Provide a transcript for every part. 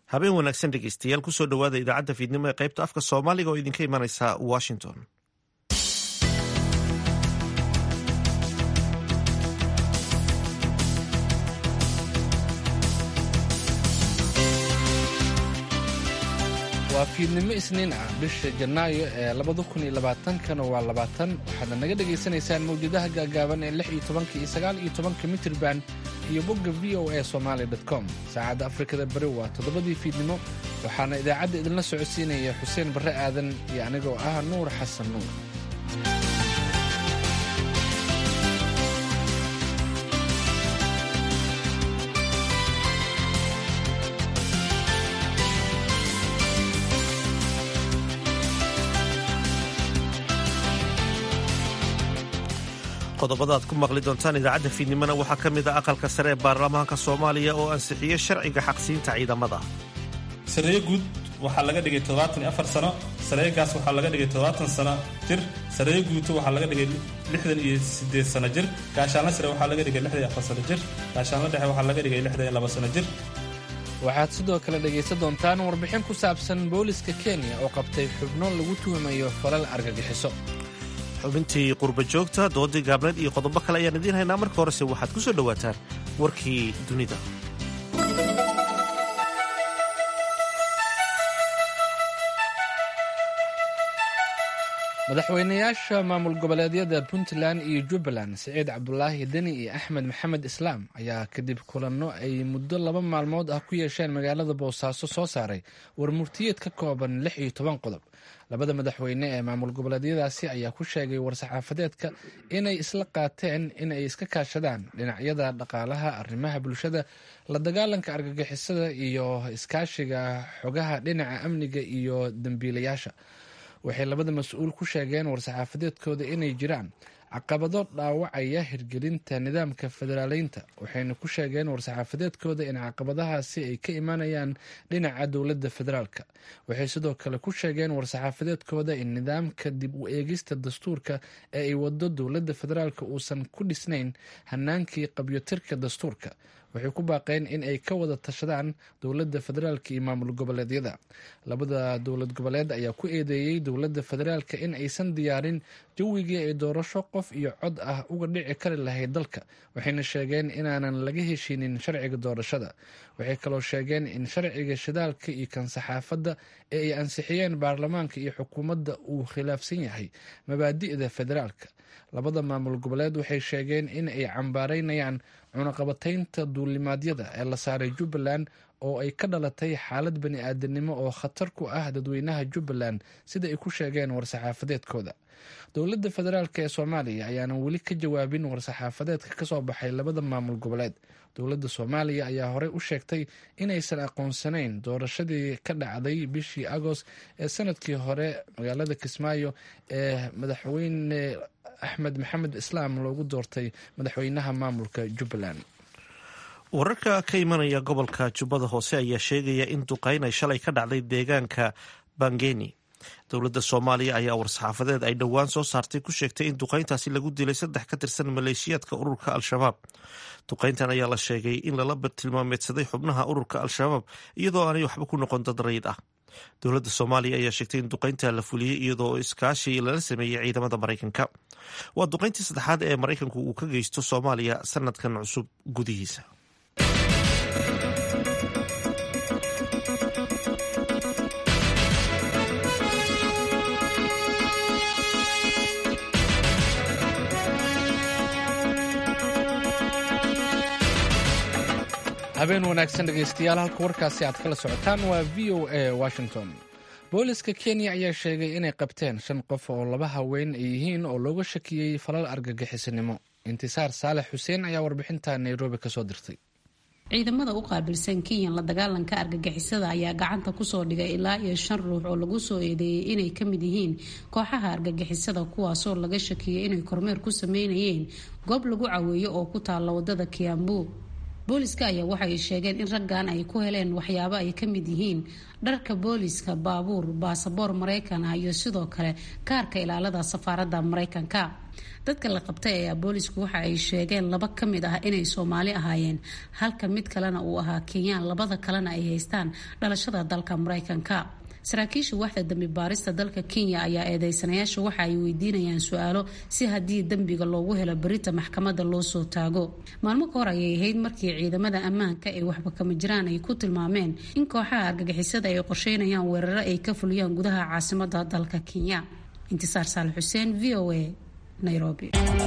habeen wanaagsan dhegeystayaal kusoo dhowaada idaacadda fiidnimo ee qaybta afka soomaaliga oo idinka imanaysa washington waa fiidnimo isniin ah bisha janaayo ee labada kun iyo labaatankana waa labaatan waxaadna naga dhagaysanaysaan mawjadaha gaagaaban ee lix iyo tobanka iyo sagaal iyo tobanka mitirban iyo bogga v o a somaali com saacadda afrikada bari waa toddobadii fiidnimo waxaana idaacadda idinla socodsiinaya xuseen barre aadan iyo anigoo ah nuur xasan nuur qodobada aad ku maqli doontaan idaacadda fiidnimona waxaa ka mid a aqalka sare ee baarlamaanka soomaaliya oo ansixiyey sharciga xaqsiinta ciidamada sareeyo guud waxaa laga dhigay toddobaatan iyo afar sano sareegaas waxaa laga dhigay toddobaatan sano jir sareeyo guuto waxaa laga dhigay lixdan iyo siddeed sano jir gaashaanla sare waxaa laga dhigay lixdan iyo afar sano jir gaashaanla dhexe waxaa laga dhigay lixdan iyo laba sano jir waxaad sidoo kale dhegaysan doontaan warbixin ku saabsan booliska kenya oo qabtay xubno lagu tuhumayo falal argagixiso xubintii qurba joogta doodii gaabneed iyo qodobo kale ayaan idiin haynaa marka horese waxaad ku soo dhowaataan warkii dunida madaxweynayaasha maamul goboleedyada puntland iyo jubbaland siciid cabdulaahi deni iyo axmed maxamed islaam ayaa kadib kulanno ay muddo laba maalmood ah ku yeesheen magaalada boosaaso soo saaray warmurtiyeed ka kooban lix iyo toban qodob labada madaxweyne ee maamul goboleedyadaasi ayaa ku sheegay war-saxaafadeedka inay isla qaateen in ay iska kaashadaan dhinacyada dhaqaalaha arrimaha bulshada la dagaalanka argagixisada iyo iskaashiga xogaha dhinaca amniga iyo dembiilayaasha waxay labada mas-uul ku sheegeen war-saxaafadeedkooda inay jiraan caqabado dhaawacaya hirgelinta nidaamka federaaleynta waxayna ku sheegeen war-saxaafadeedkooda in caqabadahaasi ay ka imanayaan dhinaca dowladda federaalka waxay sidoo kale ku sheegeen war-saxaafadeedkooda in nidaamka dib u eegista dastuurka ee ay wado dowladda federaalka uusan ku dhisnayn hanaankii qabyotirka dastuurka waxay ku baaqeen in ay ka wada tashadaan dowladda federaalka iyo maamul goboleedyada labada dowlad goboleed ayaa ku eedeeyey dowladda federaalka in aysan diyaarin jawigii ay doorasho qof iyo cod ah uga dhici kari lahayd dalka waxayna sheegeen inaanan laga heshinin sharciga doorashada waxay kaloo sheegeen in sharciga shidaalka iyo kan saxaafadda ee ay ansixiyeen baarlamaanka iyo xukuumadda uu khilaafsan yahay mabaadi'da federaalka labada maamul goboleed waxay sheegeen in ay cambaaraynayaan cunaqabataynta duulimaadyada ee la saaray jubbaland oo ay ka dhalatay xaalad bani aadanimo oo khatar ku ah dadweynaha jubbaland sida ay ku sheegeen war-saxaafadeedkooda dowladda federaalk ee soomaaliya ayaanan weli ka jawaabin war-saxaafadeedka kasoo baxay labada maamul goboleed dowladda soomaaliya ayaa horey u sheegtay inaysan aqoonsanayn doorashadii ka dhacday bishii agost ee sanadkii hore magaalada kismaayo ee madaxweyne axmed maxamed islaam loogu doortay madaxweynaha maamulka jubbaland wararka ka imanaya gobolka jubbada hoose ayaa sheegaya in duqayn ay shalay ka dhacday deegaanka bangeni dowladda soomaaliya ayaa war-saxaafadeed ay dhowaan soo saartay ku sheegtay in duqayntaasi lagu dilay saddex ka tirsan maleeshiyaadka ururka al-shabaab duqayntan ayaa la sheegay in lala tilmaameedsaday xubnaha ururka al-shabaab iyadoo aanay waxba ku noqon dad rayid ah dowladda soomaaliya ayaa sheegtay in duqaynta la fuliyey iyadoo iskaashi lala sameeyey ciidamada maraykanka waa duqayntii saddexaad ee maraykanku uu ka geysto soomaaliya sanadkan cusub gudihiisa habeen wanaagsan dhegaystayaal halka warkaasi aad kala socotaan waa v o a washington booliska kenya ayaa sheegay inay qabteen shan qof oo laba haween ay yihiin oo looga shakiyey falal argagixisinimo intisaar saalex xuseen ayaa warbixinta nairobi kasoo dirtay ciidamada u qaabilsan kenyan la dagaalanka argagixisada ayaa gacanta kusoo dhigay ilaa iyo shan ruux oo lagu soo eedeeyey inay ka mid yihiin kooxaha argagixisada kuwaasoo laga shakiyey inay kormeer ku sameynayeen goob lagu caweeyo oo ku taalla wadada kiambu booliska ayaa waxay sheegeen in raggan ay ku heleen waxyaabo ay ka mid yihiin dharka booliska baabuur baasaboor maraykan ah iyo sidoo kale kaarka ilaalada safaaradda maraykanka dadka la qabtay ayaa boolisku waxa ay sheegeen laba ka mid ah inay soomaali ahaayeen halka mid kalena uu ahaa kenyaan labada kalena ay haystaan dhalashada dalka mareykanka saraakiisha waaxda dambi baarista dalka kenya ayaa eedeysanayaasha waxa ay weydiinayaan su-aalo si haddii dembiga loogu helo berita maxkamadda loo soo taago maalmo ka hor ayay ahayd markii ciidamada ammaanka ee waxba kama jiraan ay ku tilmaameen in kooxaha argagixisada ay qorsheynayaan weeraro ay ka fuliyaan gudaha caasimada dalka kenya intisaar saale xuseen v o a nairobi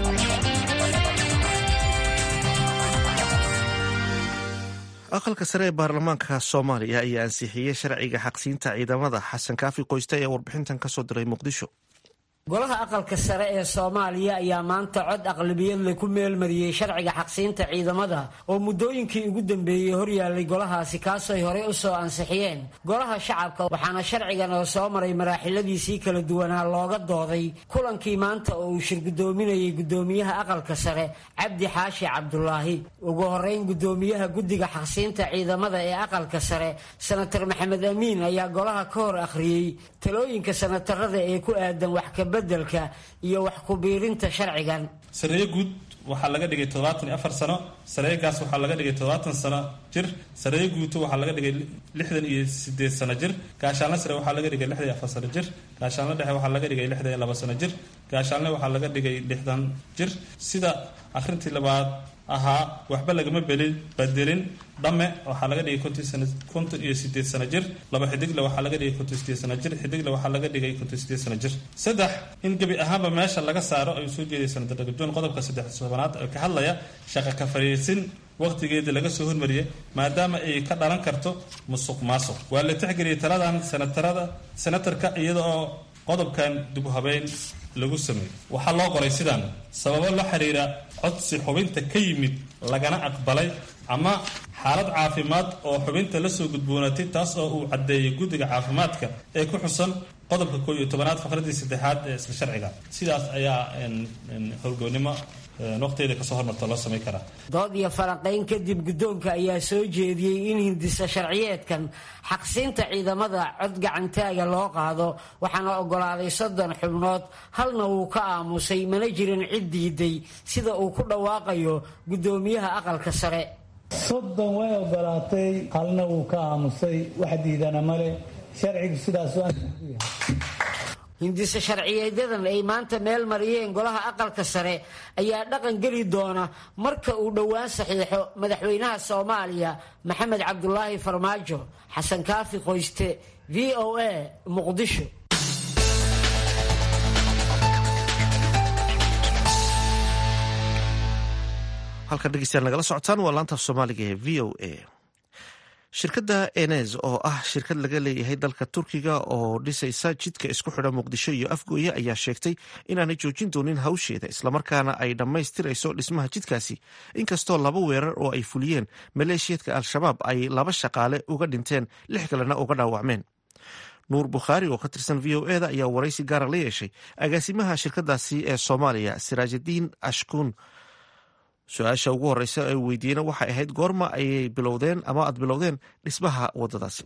aqalka sare ee baarlamaanka soomaaliya ayaa ansixiyey sharciga xaqsiinta ciidamada xasan kaafi qoyste ee warbixintan kasoo diray muqdisho golaha aqalka sare ee soomaaliya ayaa maanta cod aqlabiyadle ku meelmariyey sharciga xaqsiinta ciidamada oo muddooyinkii ugu dambeeyey horyaalay golahaasi kaasooy horey u soo ansixiyeen golaha shacabka waxaana sharcigan oo soo maray maraaxiladiisii kala duwanaa looga dooday kulankii maanta oo uu shirgudoominayay guddoomiyaha aqalka sare cabdi xaashi cabdulaahi ugu horeyn guddoomiyaha guddiga xaqsiinta ciidamada ee aqalka sare senatar maxamed amiin ayaa golaha ka hor akhriyey talooyinka senatarada ee ku aadan wax ka bedelka iyo wax ku biirinta sharcigan sareeye guud waxaa laga dhigay toddobaatan iyo afar sano sareegaas waxaa laga dhigay toddobaatan sano jir sareeye guuto waxaa laga dhigay lixdan iyo sideed sano jir gaashaanle sare waxaa laga dhigay lixdan iyo afar sano jir gaashaanle dhexe waxaa laga dhigay lixdan iyo laba sano jir gaashaanle waxaa laga dhigay lixdan jir sida akhrintii labaad ahaa waxba lagama belin bedelin dhame waxaa laga dhigay konton iyo sideed sano jir laba xidigle waxaa laga dhigay konton sideed sano jir xidigle waxaa laga dhigay konton sideed sano jir saddex in gebi ahaanba meesha laga saaro ay soo jeedaysa daragajoon qodobka saddex tobanaad ee ka hadlaya shaqa ka fariisin waqtigeeda laga soo hormariyay maadaama ay ka dhalan karto musuq maasuq waa la tixgeliyay taladan senatarada senatarka iyada oo qodobkan dib u habeyn lagu sameeyey waxaa loo qoray sidaan sababo la xiriira codsi xubinta ka yimid lagana aqbalay ama xaalad caafimaad oo xubinta lasoo gudboonatay taas oo uu caddeeyay guddiga caafimaadka ee ku xusan qodobka koo iyo tobanaad faqradii saddexaad ee isla sharciga sidaas ayaa howlgoonnimo waqteeda kasoo hormarta loo samayn karaa dood iyo falanqayn kadib guddoonka ayaa soo jeediyey in hindisa sharciyeedkan xaqsiinta ciidamada cod gacantaaga loo qaado waxaana ogolaaday soddon xubnood halna wuu ka aamusay mana jirin cid diiday sida uu ku dhawaaqayo guddoomiyaha aqalka sare soddon way ogolaatay halna wuu ka aamusay wax diidana male sharcigu sidaas hindise sharciyeedyadan ay maanta meel mariyeen golaha aqalka sare ayaa dhaqan geli doona marka uu dhowaan saxiixo madaxweynaha soomaaliya maxamed cabdulaahi farmaajo xasan kaafi qoyste v o a muqdisho halkan dhegeystayaal nagala socotaan waa laanta soomaaliga ee v o a shirkadda enes oo ah shirkad laga leeyahay dalka turkiga oo dhisaysa jidka isku xidha muqdisho iyo afgooye ayaa sheegtay inaanay joojin doonin hawsheeda islamarkaana ay dhammaystirayso dhismaha jidkaasi inkastoo laba weerar oo ay fuliyeen maleeshiyadka al-shabaab ay laba shaqaale uga dhinteen lix kalena uga dhaawacmeen nuur bukhaari oo ka tirsan v o eda ayaa waraysi gaara la yeeshay agaasimaha shirkadaasi ee soomaaliya siraajadiin ashkuun su-aasha ugu horeysa ay weydiiyeen waxay ahayd goorma ayay bilowdeen ama aad bilowdeen dhismaha wadadaasi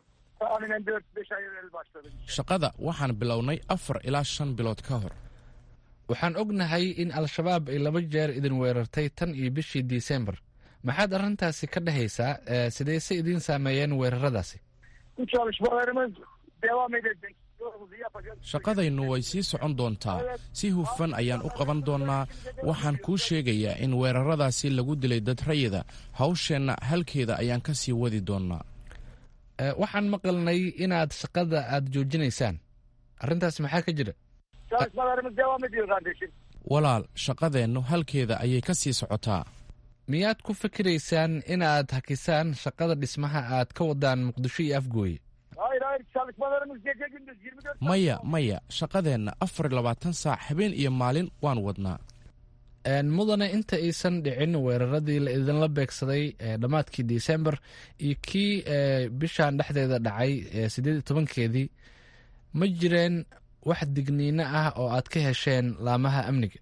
shaqada waxaan bilownay afar ilaa shan bilood ka hor waxaan ognahay in al-shabaab ay laba jeer idin weerartay tan iyo bishii disembar maxaad arrintaasi ka dhehaysaa sidayse idiin saameeyeen weeraradaasi shaqadaynu way sii socon doontaa si hufan ayaan u qaban doonnaa waxaan kuu sheegayaa in weeraradaasi lagu dilay dad rayida hawsheenna halkeeda ayaan ka sii wadi doonnaa waxaan maqalnay inaad shaqada aad joojinaysaan arrintaas maxaa ka jira walaal shaqadeennu halkeeda ayay ka sii socotaa miyaad ku fikiraysaan inaad hakisaan shaqada dhismaha aad ka wadaan muqdisho iyo afgooye maya maya shaqadeenna afar iyo labaatan saac habeen iyo maalin waan wadnaa mudane inta aysan dhicin weeraradii la idinla beegsaday dhammaadkii disembar iyo kii bishan dhexdeeda dhacay sideed iyo tobankeedii ma jireen wax digniino ah oo aad ka hesheen laamaha amniga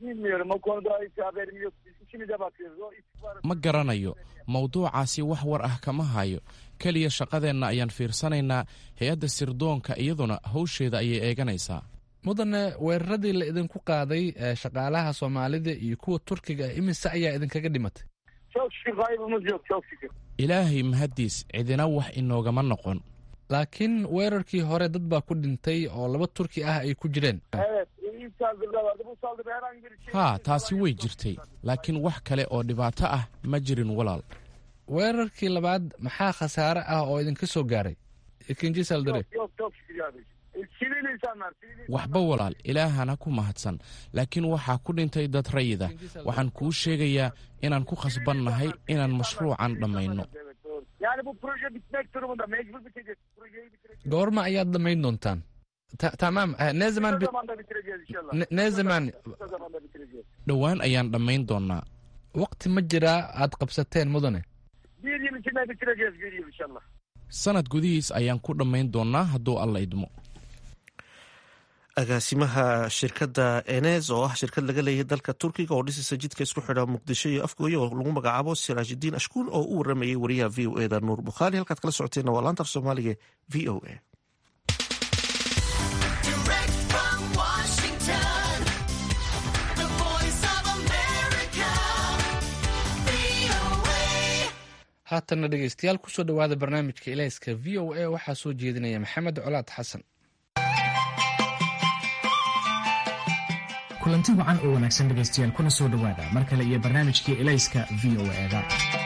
ma garanayo mawduucaasi wax war ah kama hayo keliya shaqadeenna ayaan fiirsanaynaa hay-adda sirdoonka iyaduna hawsheeda ayay eeganaysaa mudane weeraradii la idinku qaaday shaqaalaha soomaalida iyo kuwa turkiga imise ayaa idinkaga dhimatay ilaahay mahaddiis cidina wax inoogama noqon laakiin weerarkii hore dad baa ku dhintay oo laba turki ah ay ku jireen haa taasi way jirtay laakiin wax kale oo dhibaato ah ma jirin walaal weerarkii labaad maxaa khasaare ah oo idinka soo gaaray ikinji saldare waxba walaal ilaahana ku mahadsan laakiin waxaa ku dhintay dad rayida waxaan kuu sheegayaa inaan ku khasbannahay inaan mashruucan dhammayno goorma ayaad dhammayn doontaan tamaam nezeman nezeman dhowaan ayaan dhammayn doonnaa waqti ma jiraa aad qabsateen mudane sanad gudihiis ayaan ku dhammayn doonnaa hadduu alla idmo agaasimaha shirkadda enes oo ah shirkad laga leeyahay dalka turkiga oo dhisaysa jidka isku xidha muqdisho iyo afgooye oo lagu magacaabo siraajidiin ashkuul oo u waramayay wariyaha v o eda nuur bukhaari halkaad kala socoteenna waa laanta af soomaaliga v o a haatanna dhegeystayaal kusoo dhowaada barnaamijka ilayska v o a waxaa soo jeedinaya maxamed colaad xasan kulanti wacan oo wanaagsan dhegaystayaal kuna soo dhowaada mar kale iyo barnaamijkii elayska v o eda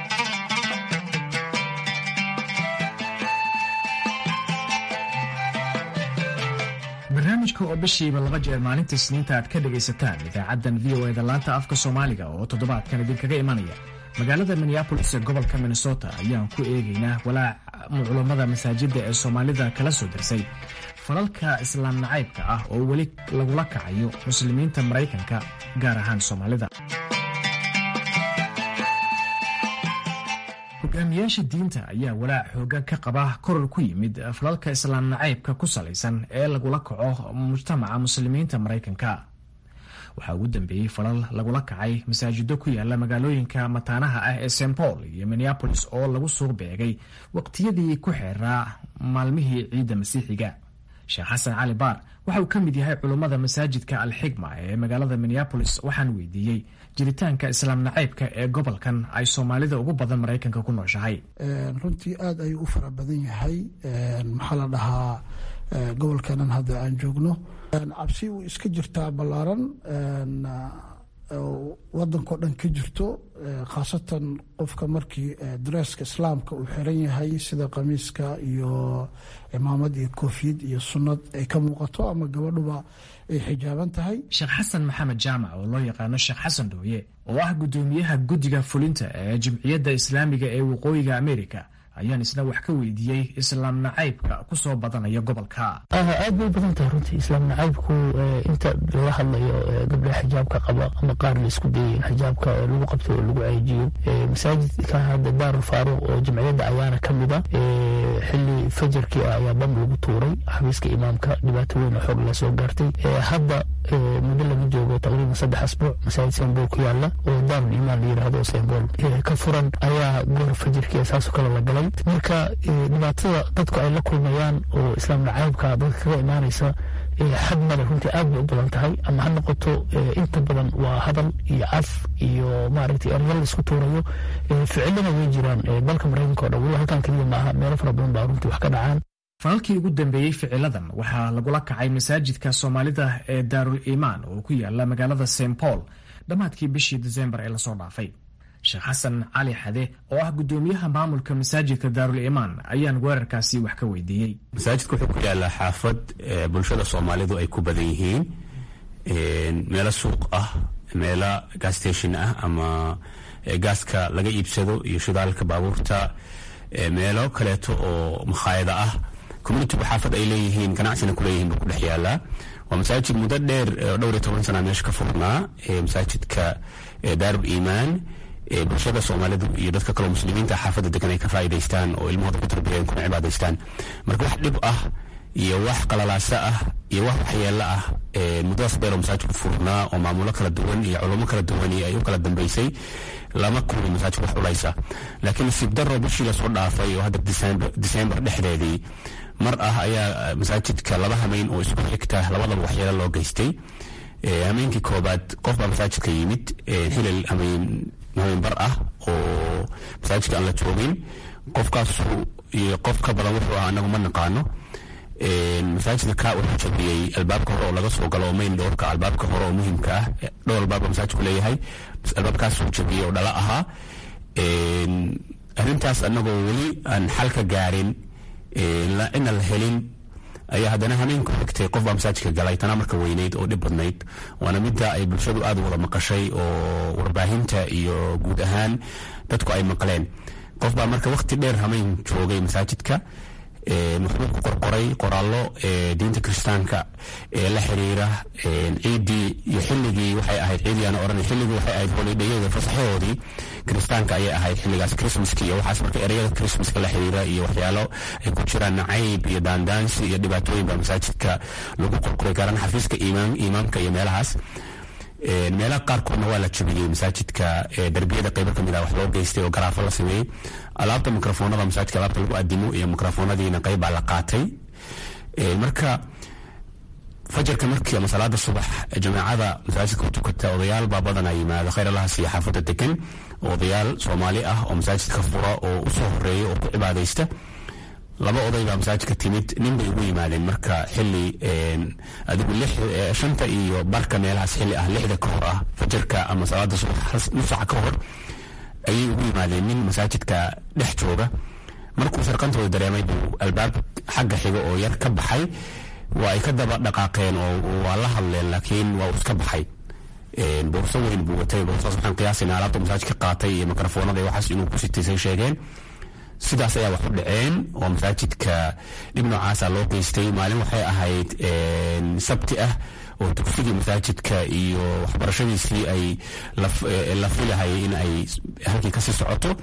barnaamijka oo bishiiba laba jeer maalinta isniinta aad ka dhegaysataan idaacaddan v o eda laanta afka soomaaliga oo toddobaadkan idinkaga imanaya magaalada minneabolis ee gobolka minnesota ayaan ku eegaynaa walaac culummada masaajidda ee soomaalida kala soo dirsay falalka islaam nacaybka ah oo weli lagula kacayo muslimiinta maraykanka gaar ahaan soomaalida hogaamiyaasha diinta ayaa walaac xoogan ka qaba koror ku yimid falalka islaam nacaybka ku salaysan ee lagula kaco mujtamaca muslimiinta maraykanka waxaa ugu dambeeyey falal lagula kacay masaajido ku yaala magaalooyinka mataanaha ah ee st paul iyo minneabolis oo lagu suuq beegay waqtiyadii ku xeeraa maalmihii ciidda masiixiga sheekh xasan cali baar waxa uu ka mid yahay culummada masaajidka alxigma ee magaalada minneabolis waxaan weydiiyey jiritaanka islaam nacaybka ee gobolkan ay soomaalida ugu badan maraykanka ku nooshahay runtii aada ayuu u fara badan yahay maxaa la dhahaa gobolkanan hadda aan joogno cabsi uu iska jirtaa ballaaran wadankao dhan ka jirto khaasatan qofka markii dareeska islaamka uu xiran yahay sida qamiiska iyo cimaamad iyo koofiyad iyo sunnad ay ka muuqato ama gabadhuba ay xijaaban tahay sheekh xasan maxamed jaamac oo loo yaqaano sheekh xasan dhooye oo ah guddoomiyaha guddiga fulinta ee jimciyadda islaamiga ee waqooyiga amerika ayaan isna wax ka weydiiyey islaam nacaybka ku soo badanaya gobolka aad bay badan tahay runtii islaam nacaybku inta laga hadlayo gabdhaha xijaabka qaba ama qaar la isku dayay in xijaabka lagu qabto oo lagu ceejiyo masaajidka hadda daarul faaruq oo jamciyadda ayaana ka mid a xili fajarkii ah ayaa bam lagu tuuray xabiiska imaamka dhibaato weyn oo xoog la soo gaartay hadda muddo laga joogo taqriiban saddex asbuuc masaajid sembol ku yaala oo daarul imaan la yidhahdo sembol ka furan ayaa goor fajirkii saasoo kale la galay marka dhibaatada dadku ay la kulmayaan oo islaam nacaybka dadka kaga imaanaysa xad male runtii aad bay u badan tahay ama ha noqoto inta badan waa hadal iyo caf iyo maaragtay eryal la isku tuurayo ficilana way jiraan dalka maraykanka o dhan weli halkan keliya maaha meelo fara badan baa runtii wax ka dhacaan falalkii ugu dambeeyey ficiladan waxaa lagula kacay masaajidka soomaalida ee daarul iimaan oo ku yaala magaalada st paul dhammaadkii bishii desembar ee lasoo dhaafay sheekh xasan cali xade oo ah guddoomiyaha maamulka masaajidka daarul iimaan ayaan weerarkaasi wax ka weydiiyey masaajidka wuxuu ku yaalaa xaafad bulshada soomaalidu ay ku badan yihiin meelo suuq ah meelo gas station ah ama gaaska laga iibsado iyo shidaalka baabuurta meelo kaleeto oo makhaayada ah communitigu xaafad ay leeyihiin ganacsina kuleeyihiin buu ku dhex yaalaa waa masaajid muddo dheer dhowr iyo toban sana meesha ka furnaa masaajidka daarul iimaan bulshada soomaalidu iyo dadka kaleo muslimiinta xaafadda degan ay ka faa'idaystaan oo ilmahooda ku tarbiyeen kuna cibaadaystaan marka wax dhib ah iyo wax qalalaasa ah iyo wax waxyeelo ah muddadaas beelo masaajidku furnaa oo maamulo kala duwan iyo culamo kala duwan iyo ay u kala dambeysay lama kulmi masaajidka wax culaysa laakiin nasiib daro bishii lasoo dhaafay oo hadda disembar dhexdeedii mar ah ayaa masaajidka laba hameyn oo isku xigta labadaba waxyeelo loo geystay hameenkii koobaad qof baa masaajidka yimid xilil hameen bar ah oo masaajidka aan la joogin qofkaasu iyo qof ka badan wuxuu ah anagu ma naqaano masaajidka ka wuxuu jabiyey albaabka hore oo laga soo galo oo mayn dhowrka albaabka hore oo muhiimka ah dhowr albaab masaajidku leeyahay albaabkaasuu jabiyey oo dhala ahaa arrintaas anagoo weli aan xal ka gaarin cidna la helin ayaa haddana hameenku xigtay qof baa masaajidka galay tanaa marka weyneyd oo dhib badnayd waana midda ay bulshadu aada wada maqashay oo warbaahinta iyo guud ahaan dadku ay maqleen qof baa marka waqti dheer hameen joogay masaajidka wuxuu ku qorqoray qoraallo diinta kiristaanka ee la xiriira ciiddii iyo xilligii waxay ahayd ciidiyaana odhan xilligii waxay ahayd holidhayada fasaxahoodii kiristaanka ayay ahayd xilligaas christmaska iyo waxaas marka ereyada christmaska la xiriira iyo waxyaalo ay ku jiraan nacayb iyo daandaansi iyo dhibaatooyin baa masaajidka lagu qorqoray gaaraan xafiiska imaamka iyo meelahaas meelaha qaarkoodna waa la jabiyey masaajidka darbiyada qaybo kamid ah wax loo geystay oo garaafo la sameeyey alaabta mikrofoonada masaajidka alaabta lagu adimo iyo mikrofoonadiina qayb baa la qaatay marka fajarka markii ama salaada subax jamaacada masaajidka ku tukata odayaal baa badanaa yimaado khayr allaha siiya xaafadda degan odayaal soomaali ah oo masaajidka fura oo usoo horeeya oo ku cibaadaysta laba oday baa masaajidka timid nin bay ugu yimaadeen marka xili adigu shanta iyo barka meelahaas xili ah lixda ka hor ah fajarka ama salaada subax nus saca ka hor ayay ugu yimaadeen nin masaajidka dhex jooga markuu sarqantooda dareemay buu albaab xagga xiga oo yar ka baxay waa ay ka daba dhaqaaqeen oo waa la hadleen laakiin waa uu iska baxay boorso weyn buu watay boorsaas waxaan qiyaasayna alaabta masaajidka qaatay iyo mikrofoonada iyo waxaas inuu ku sitaysay sheegeen sidaas ayaa wax u dhaceen oo masaajidka dhib noocaasa loo geystay maalin waxay ahayd sabti ah oo dugsigii masaajidka iyo waxbarashadiisii ay la filahayay in ay halkii kasii socoto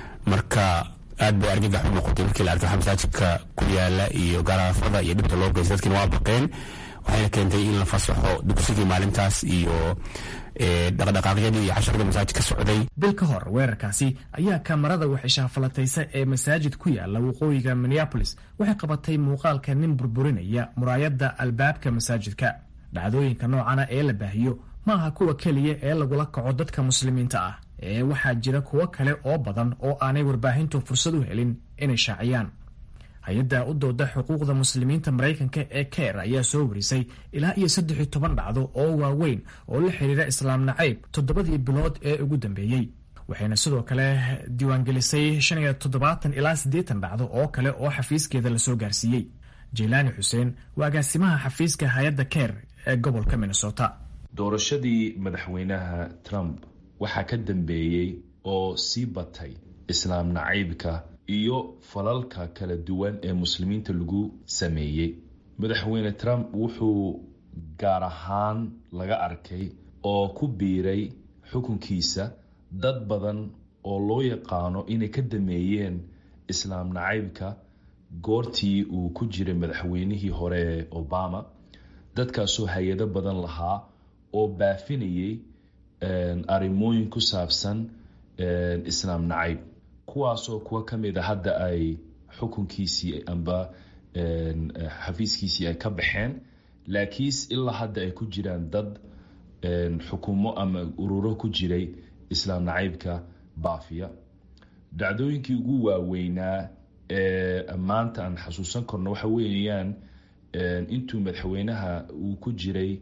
marka aad bay argagax u noqotay markii la arkay waxa masaajidka ku yaala iyo garaafada iyo dhibta loo geystay dadkiina waa baqeen waxayna keentay in la fasaxo dugsigii maalintaas iyo dhaqdhaqaaqyadii iyo casharada masaajid ka socday bil ka hor weerarkaasi ayaa kamarada waxishaafalataysa ee masaajid ku yaala waqooyiga minneabolis waxay qabatay muuqaalka nin burburinaya muraayadda albaabka masaajidka dhacdooyinka noocana ee la baahiyo ma aha kuwa keliya ee lagula kaco dadka muslimiinta ah ee waxaa jira kuwo kale oo badan oo aanay warbaahintu fursad u helin inay shaaciyaan hay-adda u dooda xuquuqda muslimiinta maraykanka ee ker ayaa soo warisay ilaa iyo saddex iyo toban dhacdo oo waaweyn oo la xiriira islaam nacayb toddobadii bilood ee ugu dambeeyey waxayna sidoo kale diiwaangelisay shan iyo toddobaatan ilaa siddeetan dhacdo oo kale oo xafiiskeeda lasoo gaarsiiyey jeylaani xuseen waa agaasimaha xafiiska hay-adda ker ee gobolka minnesota doorashadii madaxweynaha trump waxaa ka dambeeyey oo sii batay islaam nacaybka iyo falalka kala duwan ee muslimiinta lagu sameeyey madaxweyne trump wuxuu gaar ahaan laga arkay oo ku biiray xukunkiisa dad badan oo loo yaqaano inay ka dameeyeen islaam nacaybka goortii uu ku jiray madaxweynihii hore ee obama dadkaasoo hay-ado badan lahaa oo baafinayay arrimooyin ku saabsan islaam nacayb kuwaasoo kuwa ka mid a hadda ay xukunkiisii amba xafiiskiisii ay ka baxeen laakiinse ilaa hadda ay ku jiraan dad xukumo ama ururo ku jiray islaam nacaybka baafiya dhacdooyinkii ugu waaweynaa ee maanta aan xasuusan karno waxa weeyaan intuu madaxweynaha uu ku jiray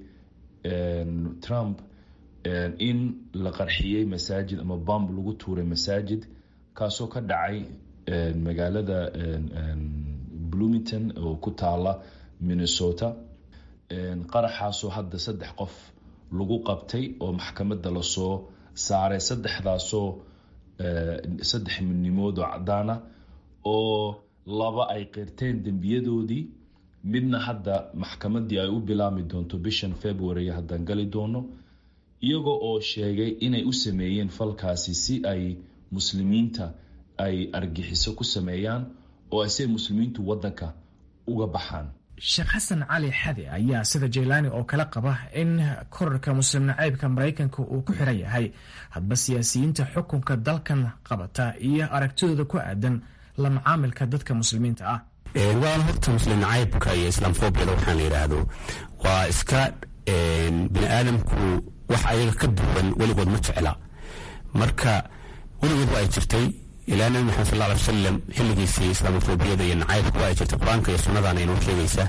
trump in la qarxiyey masaajid ama bomb lagu tuuray masaajid kaasoo ka dhacay magaalada bloomington oo ku taala minnesota qaraxaasoo hadda saddex qof lagu qabtay oo maxkamadda lasoo saaray saddexdaasoo saddex midnimood oo cadaana oo laba ay qirteen dembiyadoodii midna hadda maxkamaddii ay u bilaami doonto bishan february haddaan gali doono iyagoo oo sheegay inay u sameeyeen falkaasi si ay muslimiinta ay argixiso ku sameeyaan oo ay se muslimiintu waddanka uga baxaan sheekh xasan cali xade ayaa sida jaylaani oo kale qaba in korarka muslim nacaybka maraykanka uu ku xiran yahay hadba siyaasiyiinta xukunka dalkan qabata iyo aragtidooda ku aadan la macaamilka dadka muslimiinta ah waan horta muslim nacaybka iyo islaamfoobiyada waxaan la yidhaahdo waa iska bini aadamku wax ayaga ka duwan weligood ma jecla marka weligood waa ay jirtay ilaa nabi maxamed sal ly wasalam xilligiisii islaamofobiyada iyo nacaybka waa ay jirtay qur-aanka iyo sunnadana inoo sheegaysa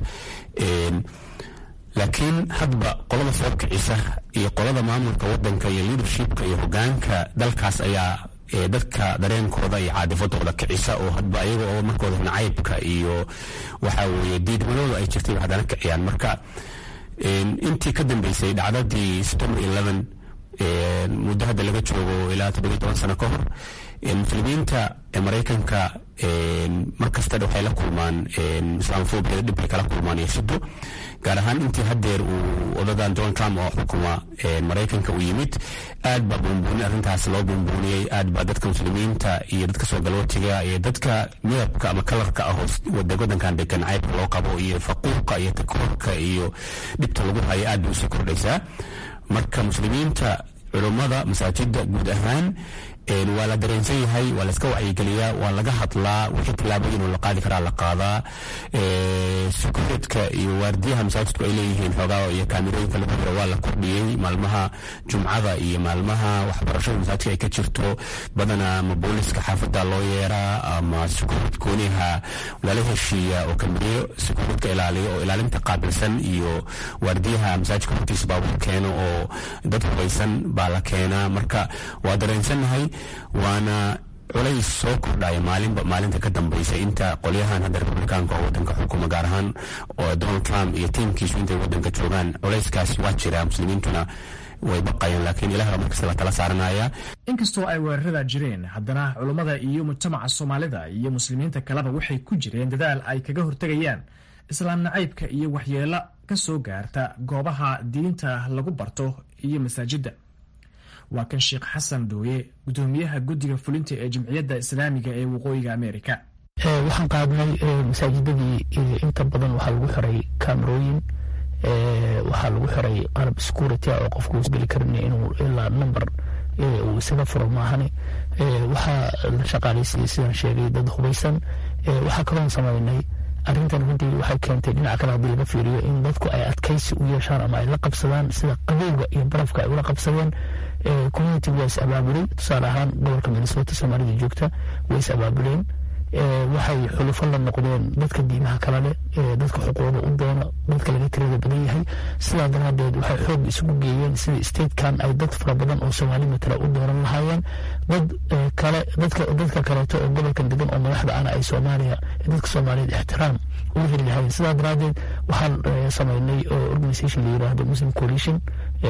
laakiin hadba qolada soo kicisa iyo qolada maamulka wadanka iyo leadershipka iyo hogaanka dalkaas ayaa dadka dareenkooda iyo caadifadooda kicisa oo hadba ayaga oo markooda nacaybka iyo waxa weye diidmadooda ay jirtay haddana kiciyaan marka intii ka dambeysay dhacdadii september eleven muddo hadda laga joogo ilaa toddobiy toban sano ka hor muslimiinta maraykanka markasta waxay la kulmaan islaamofobiyada dhib bay kala kulmaan iyo shido gaar ahaan intii haddeer uu odadan donald trump oo xukuma maraykanka uu yimid aad baa buunbuuni arrintaas loo buunbuuniyey aad baa dadka muslimiinta iyo dadka soo galootiga iyo dadka midabka ama kalarka ah wadankan degan caybka loo qabo iyo faquuqa iyo takoorka iyo dhibta lagu hayo aad bay usii kordhaysaa marka muslimiinta culummada masaajida guud ahaan waa la dareensan yahay waa la iska wacyigeliyaa waa laga hadlaa wixii tilaabooyin oo la qaadi karaa la qaadaa sukureedka iyo waardiyaha masaajidku ay leeyihiin xoogaa iyo kaamirooyinka lagu jiro waa la kordhiyey maalmaha jumcada iyo maalmaha waxbarashada masaajidka ay ka jirto badanaa ama booliska xaafada loo yeeraa ama sukureed gooniha lala heshiiya oo kamiriyo sukureedka ilaaliyo oo ilaalinta qaabilsan iyo waardiyaha masaajidka hortiisa baabuur keeno oo dad hubaysan baa la keenaa marka waa dareensannahay waana culays soo kordhaya maalinba maalinta ka dambaysa inta qolyahan hadda republikaanka oo wadanka xukuma gaar ahaan oo donald trump iyo tiimkiisu intay wadanka joogaan culayskaas waa jira muslimiintuna way baqayaan laakiin ilaah markasta la tala saaranaya inkastoo ay weerarada jireen haddana culummada iyo mujtamaca soomaalida iyo muslimiinta kaleba waxay ku jireen dadaal ay kaga hortegayaan islaam nacaybka iyo waxyeelo ka soo gaarta goobaha diinta lagu barto iyo masaajidda waa kan sheekh xasan dooye gudoomiyaha guddiga fulinta ee jimciyadda islaamiga ee waqooyiga amerika waxaan qaadnay masaajidadii inta badan waxaa lagu xiray kamerooyin waxaa lagu xiray qalab security oo qofku geli karin inuu ilaa number uu isaga furo maahane waxaa la shaqaaleysiiyey sidaan sheegay dad hubaysan waxaa kaloon samaynay arrintan runtii waxay keentay dhinaca kale haddii laga fiiriyo in dadku ay adkaysi u yeeshaan ama ay la qabsadaan sida qabowga iyo barafka ay ula qabsadeen community waa is abaabulay tusaale ahaan gobolka minnesota soomaalida joogta way is abaabuleen waxay xulufo la noqdeen dadka diimaha kala leh dadka xuquuqda u doona dadka laga tirada badan yahay sidaa daraadeed waxay xoog isugu geeyeen sida statekan ay dad fara badan oo soomaali matala u dooran lahaayeen dad kale dadka dadka kaleeto oo gobolkan degan oo madaxda ana ay soomaaliya dadka soomaaliyeed ixtiraam ugu heli lahaayeen sidaa daraadeed waxaan sameynay organisation la yiraahdo muslim coalition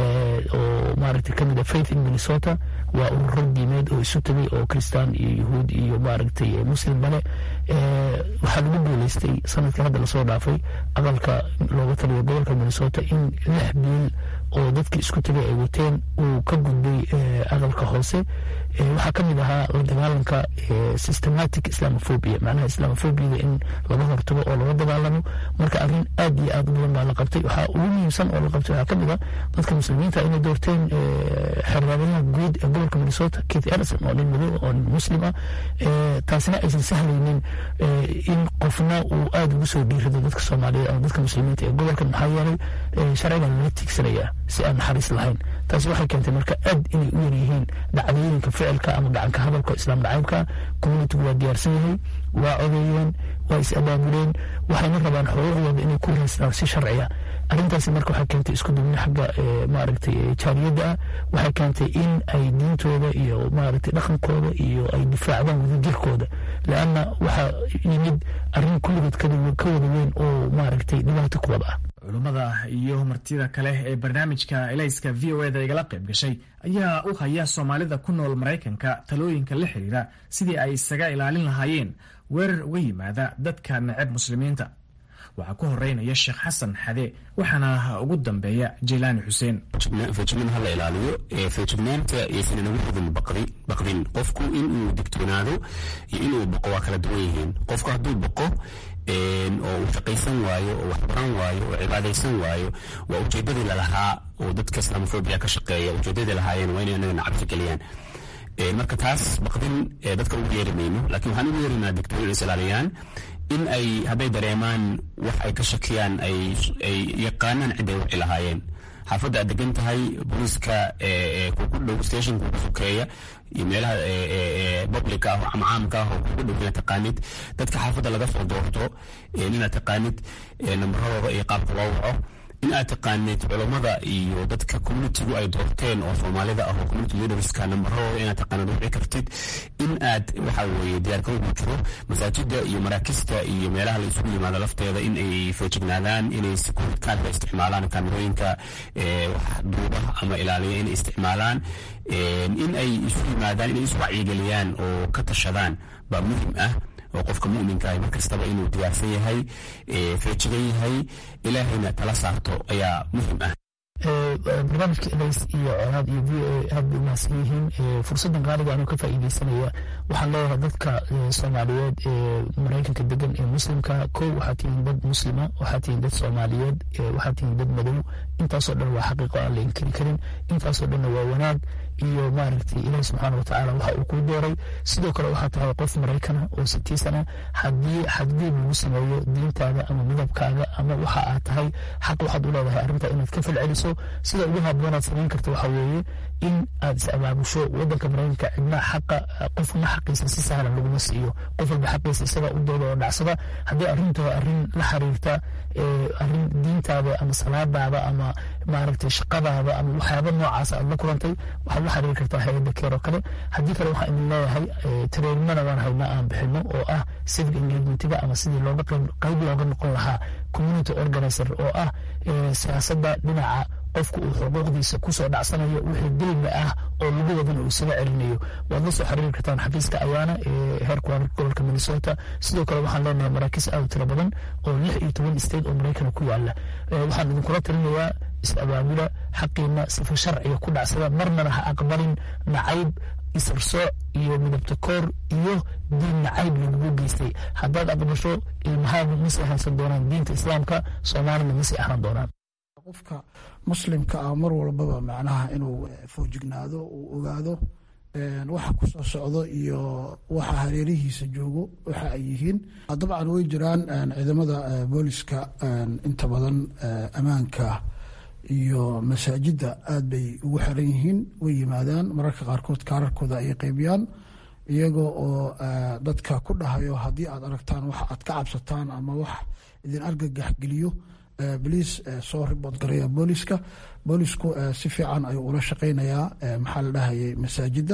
oo maaragtay kamid a faith in minnesota waa ururo diimeed oo isu tegay oo kristaan iyo yuhuud iyo maaragtay muslim bale waxaa lagu guuleystay sanadkii hadda lasoo dhaafay aqalka looga taliyo gobolka minnesota in lix biil oo dadkii isku tegay ay wateen uu ka gudbay aqalka hoose waxaa kamid ahaa la dagaalanka systematic islamophobia macnaha islamophobiyada in laga hortago oo laga dagaalamo marka arrin aad iyo aad u badan baa la qabtay waxaa ugu muhiimsan oo la qabtay waxaa kamid a dadka muslimiinta inay doorteen xerraadayaha guud ee gobolka minnesota keith ellison oo nin madow oo nin muslim ah taasina aysan sahlaynin in qofna uu aada ugu soo dhiirado dadka soomaaliyeed ama dadka muslimiinta ee gobolkan maxaa yeelay sharcigan lala tiigsanaya si aan naxariis lahayn taasi waxay keentay marka aad inay u yaryihiin dhacdooyinka ficilka ama gacanka hadalka islaam nacaybka communitigu waa diyaarsan yahay waa codeeyeen waa is abaabuleen waxayna rabaan xuquuqdooda inay ku raystaan si sharciya arrintaasi marka waxay keentay isku dubni xagga maaragtay jaariyadda ah waxay keentay in ay diintooda iyo maaragtay dhaqankooda iyo ay difaacdaan wadajirkooda leanna waxaa yimid arrin kulligood ka wada weyn oo maaragtay dhibaato ku wada ah culummada iyo martida kale ee barnaamijka elayska v o eda igala qayb gashay ayaa u haya soomaalida ku nool maraykanka talooyinka la xiriira sidii ay isaga ilaalin lahaayeen weerar uga yimaada dadka neceb muslimiinta waxaa ku horeynaya sheekh xasan xade waxaana ugu dambeeya jaylaani xuseen feejignaan hala ilaaliyo feejignaanta iyaysan inagu hudin baqdin qofku inuu digtoonaado iyo inuu boqo waa kala duwan yihiin qofku hadduu boqo oo uu shaqaysan waayo oo waxbaran waayo oo cibaadaysan waayo waa ujeedadii lalahaa oo dadka islaamofobia ka shaqeeya ujeedadii lahaayeen waa inay anagana cabsi geliyaan marka taas baqdin dadka ugu yeeri mayno lakiin waxaan ugu yeerinaa digtoor is ilaaliyaan in ay hadday dareemaan wax ay ka shakiyaan ay yaqaanaan cid ay wixi lahaayeen xaafadda aad degan tahay booliiska kugu dhow stationka ugu sokeeya iyo meelaha public ah ama caamka ah oo kugu dhow inaad taqaanid dadka xaafadda laga soo doorto inaad taqaanid nambaradooda iyo qaabka loo waco in aad taqaanid culammada iyo dadka communitigu ay doorteen oo soomaalida ah oo community leaderska nambaradooda inaad taqaanid wici kartid in aad waxa weeye diyaarka ugu jiro masaajida iyo maraakista iyo meelaha la isugu yimaado lafteeda in ay feejignaadaan inay security isticmaalaan kaamirooyinka duuba ama ilaaliya inay isticmaalaan in ay isu yimaadaan inay isu wacyigeliyaan oo ka tashadaan baa muhim ah oo qofka muminka mar kastaba inuu diyaarsan yahay feejigan yahay ilaahayna tala saarto ayaa muhim ah barnaamijka elays iyo colaad iyo v o a aad bay umahadsan yihiin fursaddan qaaliga anuu ka faa'iidaysanaya waxaan leeyahay dadka soomaaliyeed ee maraykanka degan ee muslimka kow waxaa tihiin dad muslima waxaa tihiin dad soomaaliyeed waxaa tihiin dad madow intaasoo dhan waa xaqiiqo aan la inkiri karin intaasoo dhanna waa wanaag iyo maaragtay ilaah subxaana watacaala waxa uu kuu dooray sidoo kale waxaa tahay qof maraykana oo sitiisana haddii xadgudub lagu sameeyo diintaada ama midabkaaga ama waxa aad tahay xaq waxaad u leedahay arrinta inaad ka falceliso sida ugu habboonaad samayn karta waxa weeye in aad is abaabusho wadanka maraykanka cidna xaqa qofna xaqiisa si sahlan laguma siiyo qof walba xaqiisa isaga u dooda oo dhacsada haddii arrinta arrin la xiriirta arrin diintaada ama salaadaada ama maaragtay shaqadaada ama waxyaaba noocaas aad la kulantay waxaad la xiriiri kartaa hay-adda keer oo kale haddii kale waxaan idin leeyahay tareerimana waan haynaa aan bixino oo ah civic engagementiga ama sidii looga qayb looga noqon lahaa community organizer oo ah siyaasadda dhinaca qofku uu xuquuqdiisa kusoo dhacsanayo wixii dilmi ah oo lagu wadana uu isaga celinayo waad la soo xiriiri kartaan xafiiska ayaana ee heerka waararka gobolka minnesota sidoo kale waxaan leenahay maraakiis aad u tiro badan oo lix iyo toban state oo maraykana ku yaala waxaan idinkula talinayaa is-abaabula xaqiina sifa sharciga ku dhacsada marnana ha aqbalin nacayb isarsooc iyo midabta koor iyo diin nacayb lagugu geystay haddaad aqbasho ilmahaagu masii ahaansan doonaan diinta islaamka soomaalina masii ahaan doonaan qofka muslimka ah mar walbaba macnaha inuu foojignaado uu ogaado waxa ku soo socdo iyo waxa hareerihiisa joogo waxa ay yihiin dabcan way jiraan ciidamada booliska inta badan ammaanka iyo masaajidda aad bay ugu xiran yihiin way yimaadaan mararka qaarkood kaararkooda ayay qaybiyaan iyagoo oo dadka ku dhahayo haddii aad aragtaan wax aad ka cabsataan ama wax idin argagax geliyo boliis soo ribood garaya booliska boolisku si fiican ayuu ula shaqeynayaa maxaa la dhahayay masaajidda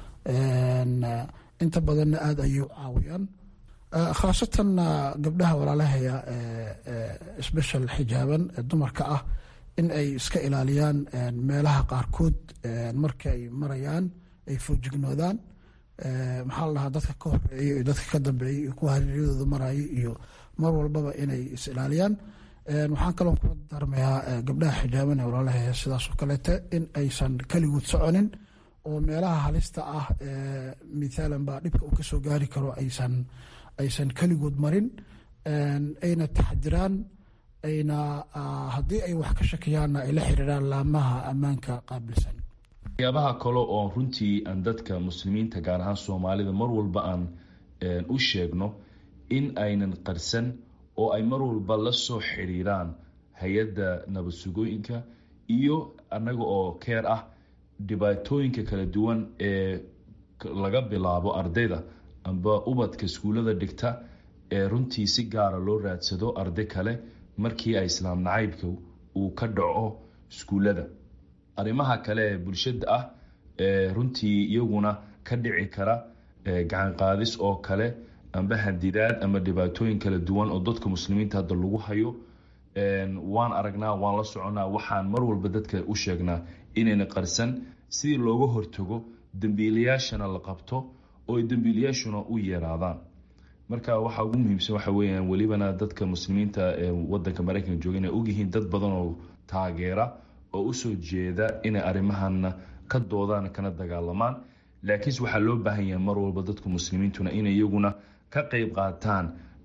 inta badanna aada ayay u caawiyaan khaasatan gabdhaha walaalahaya special xijaaban dumarka ah in ay iska ilaaliyaan meelaha qaarkood marka ay marayaan ay foojignoodaan maxaa la dhahaa dadka ka horeeya iyo dadka ka dambeeya iyo kuwa hareeryadooda maraya iyo mar walbaba inay is ilaaliyaan waxaan kaloo kula darmayaa gabdhaha xijaaban ee walaalahaya sidaasoo kaleete in aysan keligood soconin oo meelaha halista ah mithaalan baa dhibka uu kasoo gaari karo aysan aysan keligood marin ayna taxdiraan ayna haddii ay wax ka shakiyaanna ay la xiriiraan laamaha ammaanka qaabilsan waxyaabaha kale oo runtii aan dadka muslimiinta gaar ahaan soomaalida mar walba aan u sheegno in aynan qarsan oo ay mar walba la soo xiriiraan hay-adda nabad sugooyinka iyo annaga oo keer ah dhibaatooyinka kala duwan ee laga bilaabo ardayda amba ubadka iskuullada dhigta ee runtii si gaara loo raadsado arday kale markii ay islaam nacaybka uu ka dhaco iskuullada arrimaha kale ee bulshada ah ee runtii iyaguna ka dhici kara gacan qaadis oo kale amba hadidaad ama dhibaatooyin kala duwan oo dadka muslimiinta hadda lagu hayo waan aragnaa waan la soconaa waxaan mar walba dadka u sheegnaa inayna qarsan sidii looga hortago dembiilayaashana la qabto oo dembiilayaashuna u yeeraadaan marka waxaa ugu muhiimsan waxa weyaan welibana dadka muslimiinta ee wadanka maraykanka jooga inay ogyihiin dad badan oo taageera oo usoo jeeda inay arrimahana ka doodaan kana dagaalamaan laakiinse waxaa loo baahan yahay mar walba dadka muslimiintuna inay iyaguna ka qeyb qaataan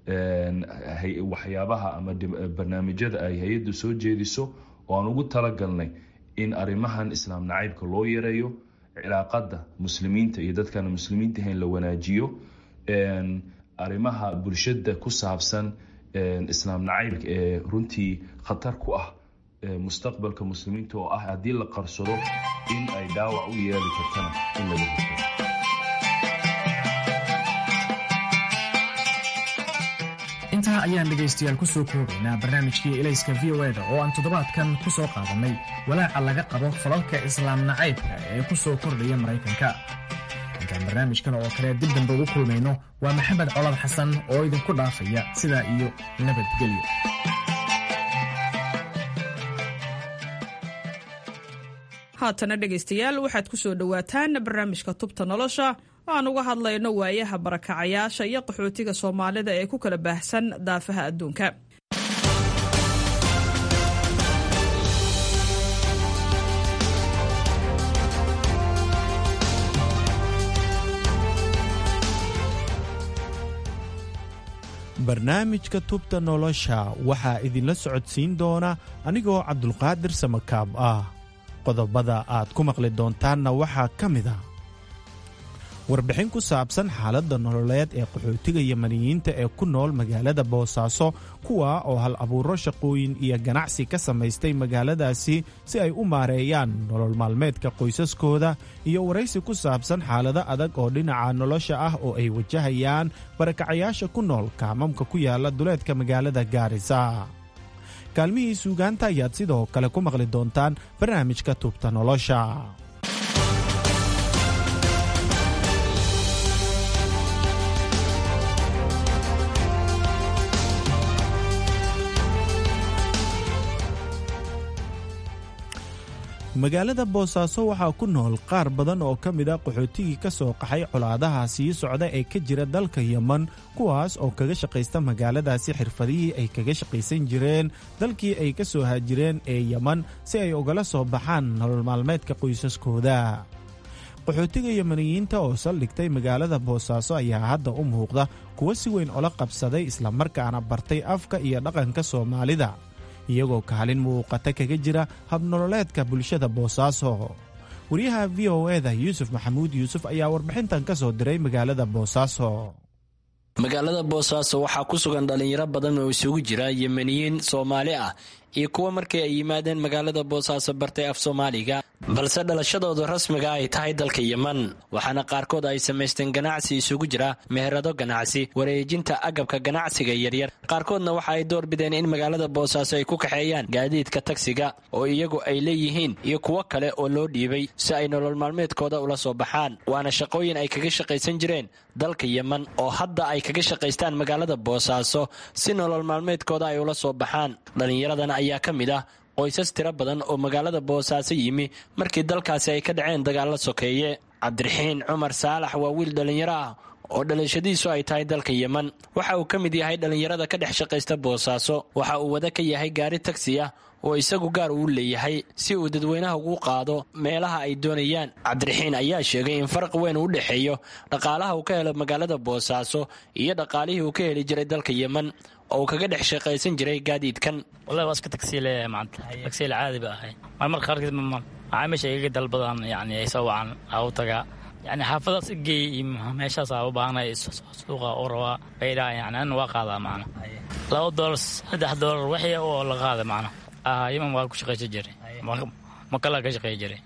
waxyaabaha ama barnaamijyada ay hay-addu soo jeediso oo aan ugu talagalnay in arrimahan islaam nacaybka loo yareeyo cilaaqada muslimiinta iyo dadkaan muslimiinta ahayn la wanaajiyo arrimaha bulshada ku saabsan islaam nacaybka ee runtii khatar ku ah mustaqbalka muslimiinta oo ah haddii la qarsado in ay dhaawac u yeeli kartana in laga hortago intaa ayaan dhegaystayaal ku soo koobaynaa barnaamijkii elayska v o eda oo aan toddobaadkan ku soo qaadannay walaaca laga qabo falalka islaam nacaybka ee ku soo kordhaya maraykanka intaan barnaamijkan oo kale dib dambe ugu kulmayno waa maxamed colad xasan oo idinku dhaafaya sidaa iyo nabadgelyo haatana dhegaystayaal waxaad ku soo dhowaataan barnaamijka tubta nolosha aan uga hadlayno waayaha barakacayaasha iyo qaxootiga soomaalida ee ku kala baahsan daafaha adduunka barnaamijka tubta nolosha waxaa idinla socodsiin doona anigoo cabdulqaadir samakaab ah qodobada aad ku maqli doontaanna waxaa ka mid a warbixin ku saabsan xaaladda nololeed ee qaxootiga yamaniyiinta ee ku nool magaalada boosaaso kuwa oo hal abuuro shaqooyin iyo ganacsi ka samaystay magaaladaasi si ay u maareeyaan nolol maalmeedka qoysaskooda iyo waraysi ku saabsan xaalado adag oo dhinaca nolosha ah oo ay wajahayaan barakacayaasha ku nool kaamamka ku yaala duleedka magaalada gaarisa kaalmihii suugaanta ayaad sidoo kale ku maqli doontaan barnaamijka tubta nolosha magaalada boosaaso waxaa ku nool qaar badan oo ka mid a qaxootigii ka soo qaxay colaadaha sii socda ee ka jira dalka yeman kuwaas oo kaga shaqaysta magaaladaasi xirfadihii ay kaga shaqaysan jireen dalkii ay ka soo haajireen ee yeman si ay ugala soo baxaan nolol maalmeedka qoysaskooda qaxootiga yemaniyiinta oo saldhigtay magaalada boosaaso ayaa hadda u muuqda kuwa si weyn ola qabsaday islamarkaana bartay afka iyo dhaqanka soomaalida iyagoo kaalin muuqata kaga jira habnololeedka bulshada boosaaso wariyaha v o eda yuusuf maxamuud yuusuf ayaa warbixintan ka soo diray magaalada boosaaso magaalada boosaaso waxaa ku sugan dhallinyaro badan oo isugu jira yemeniyiin soomaali ah iyo kuwa markii ay yimaadeen magaalada boosaaso bartay af soomaaliga balse dhalashadooda rasmiga ay tahay dalka yeman waxaana qaarkood ay samaysteen ganacsi isugu jira meherado ganacsi wareejinta agabka ganacsiga yaryar qaarkoodna waxa ay doorbideen in magaalada boosaaso ay ku kaxeeyaan gaadiidka tagsiga oo iyagu ay leeyihiin iyo kuwo kale oo loo dhiibay si ay nolol maalmeedkooda ula soo baxaan waana shaqooyin ay kaga shaqaysan jireen dalka yeman oo hadda ay kaga shaqaystaan magaalada boosaaso si nolol maalmeedkooda ay ula soo baxaan dhallinyaradan ayaa ka mid ah qoysas tiro badan oo magaalada boosaaso yimi markii dalkaasi ay ka dhaceen dagaalo sokeeye cabdiraxiin cumar saalax waa wiil dhallinyaro ah oo dhalashadiisu ay tahay dalka yeman waxa uu ka mid yahay dhallinyarada ka dhex shaqaysta boosaaso waxa uu wada ka yahay gaari tagsi ah oo isagu gaar uu leeyahay si uu dadweynaha ugu qaado meelaha ay doonayaan cabdiraxiin ayaa sheegay in farqi weyn u dhexeeyo dhaqaalaha uu ka helo magaalada boosaaso iyo dhaqaalihii uu ka heli jiray dalka yeman oo uu kaga dhex shaqaysan jiray gaadiidkan wallahi waa iska tagsiile maanta tagsiile caadi ba ahay marmarka qaarkiis macaamiisha igaga dalbadan yani ay soo wacan aa u tagaa yani xaafadaas igeey iyo meeshaas aa u baahanay suuqa u rabaa baydhaa yani an waa qaadaa macna laba doolar saddex doolar wixii oo la qaada macna yeman waa ku shaqaysan jiray makalaa ka shaqeey jiray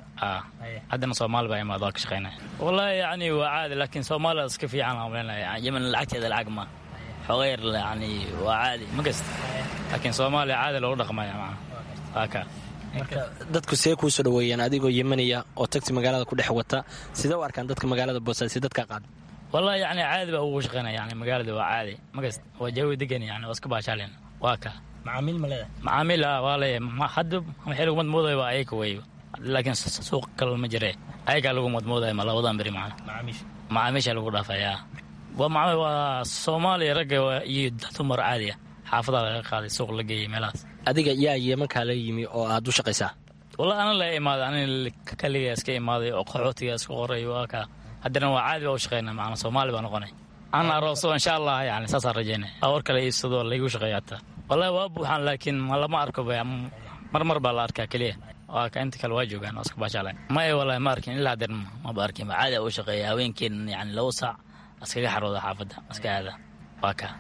haddana soomaali baa imaad waa ka shaqeynaya wallahi yani waa caadi laakiin soomaaliya iska fiican aan maleynaya yeman lacagteeda lacag ma xogeer yani waa caadi ma kasta laakiin soomaaliya caadi loogu dhaqmaya macna waa ka marka dadku see kuu soo dhaweeyaan adigoo yemaniya oo tagsi magaalada ku dhex wata sidee u arkaan dadka magaalada boosaaso dadka qaada wallahi yani caadi baa ugu shaqeynaya yani magaalada waa caadi ma kasta waa jawi degan yani waa iska baashaalin waa ka macaamiil ma leedahay macaamiil waa leeyahay hadda waxay lagu madmoodaya waa ayaga wey laakiin suuq kale ma jire ayagaa lagu madmoodaya ma labadan beri macna macaamiisha lagu dhaafaya waa waa soomaaliya ragga iyo dumar caadi ah xaafadaa laga qaaday suuq la geeyay meelahaas adiga yaa yemankaa la yimi oo aad u shaqaysaa wallahi ana la imaaday anin kaligaa iska imaaday oo qaxootiga iska qoray waa ka haddana waa caadi baa u shaqeyna macna soomaali baa noqonay aan arooso insha allah yani saasaan rajeynaya awar kale iibsado laygu shaqeeya hataa wallahi waa buuxaan laakiin lama arko mar mar baa la arkaa keliya waa ka inta kale waa joogaan waa iska baashaalay maya wallahi ma arkin ilaa hadeer maba arkin caadi u shaqeeya haweenkeen yani labo saac iskaga xarooda xaafadda iska aada waa kaa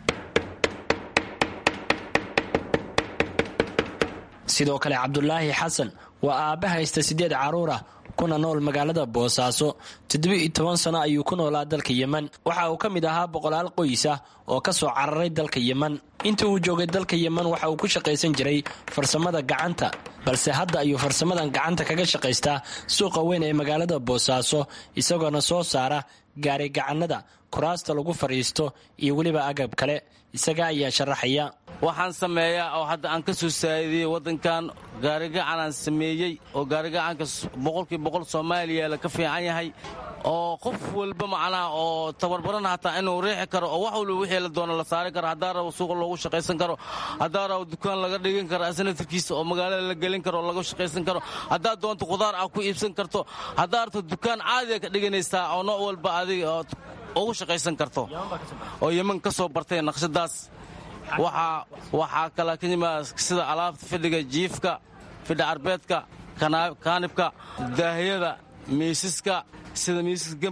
sidoo kale cabdulaahi xasan waa aabba haysta siddeed carruur ah kuna nool magaalada boosaaso toddoba-iyo toban sano ayuu ku noolaa dalka yemen waxa uu ka mid ahaa boqolaal qoys ah oo ka soo cararay dalka yemen intii uu joogay dalka yemen waxa uu ku shaqaysan jiray farsamada gacanta balse hadda ayuu farsamadan gacanta kaga shaqaystaa suuqa weyn ee magaalada boosaaso isagoona soo saara gaari gacanada kuraasta lagu fadhiisto iyo weliba agab kale isaga ayaa sharaxaya waxaan sameeyaa oo hadda aan ka soo saa'idiyey waddankan gaarigacanaan sameeyey oo gaarigacanka boqolkii boqol soomaaliya la ka fiican yahay oo qof walba macnaha oo tabarbarana hataa inuu riixi karo oo wax walba wixii la doono la saari karo haddaa rabo suuqa loogu shaqaysan karo haddaa rabo dukaan laga dhigan karo asnatarkiisa oo magaalada la gelin karo oo laga shaqaysan karo haddaa doonto khudaar ah ku iibsan karto haddaa rabto dukaan caadiga ka dhiganaysaa oo nooc walba adiga oo ugu shaqaysan karto oo yeman ka soo bartay naqshadaas waxaa kala ka yimaada sida alaabta fidhiga jiifka fidha carbeedka kaanibka daahiyada miisaska sida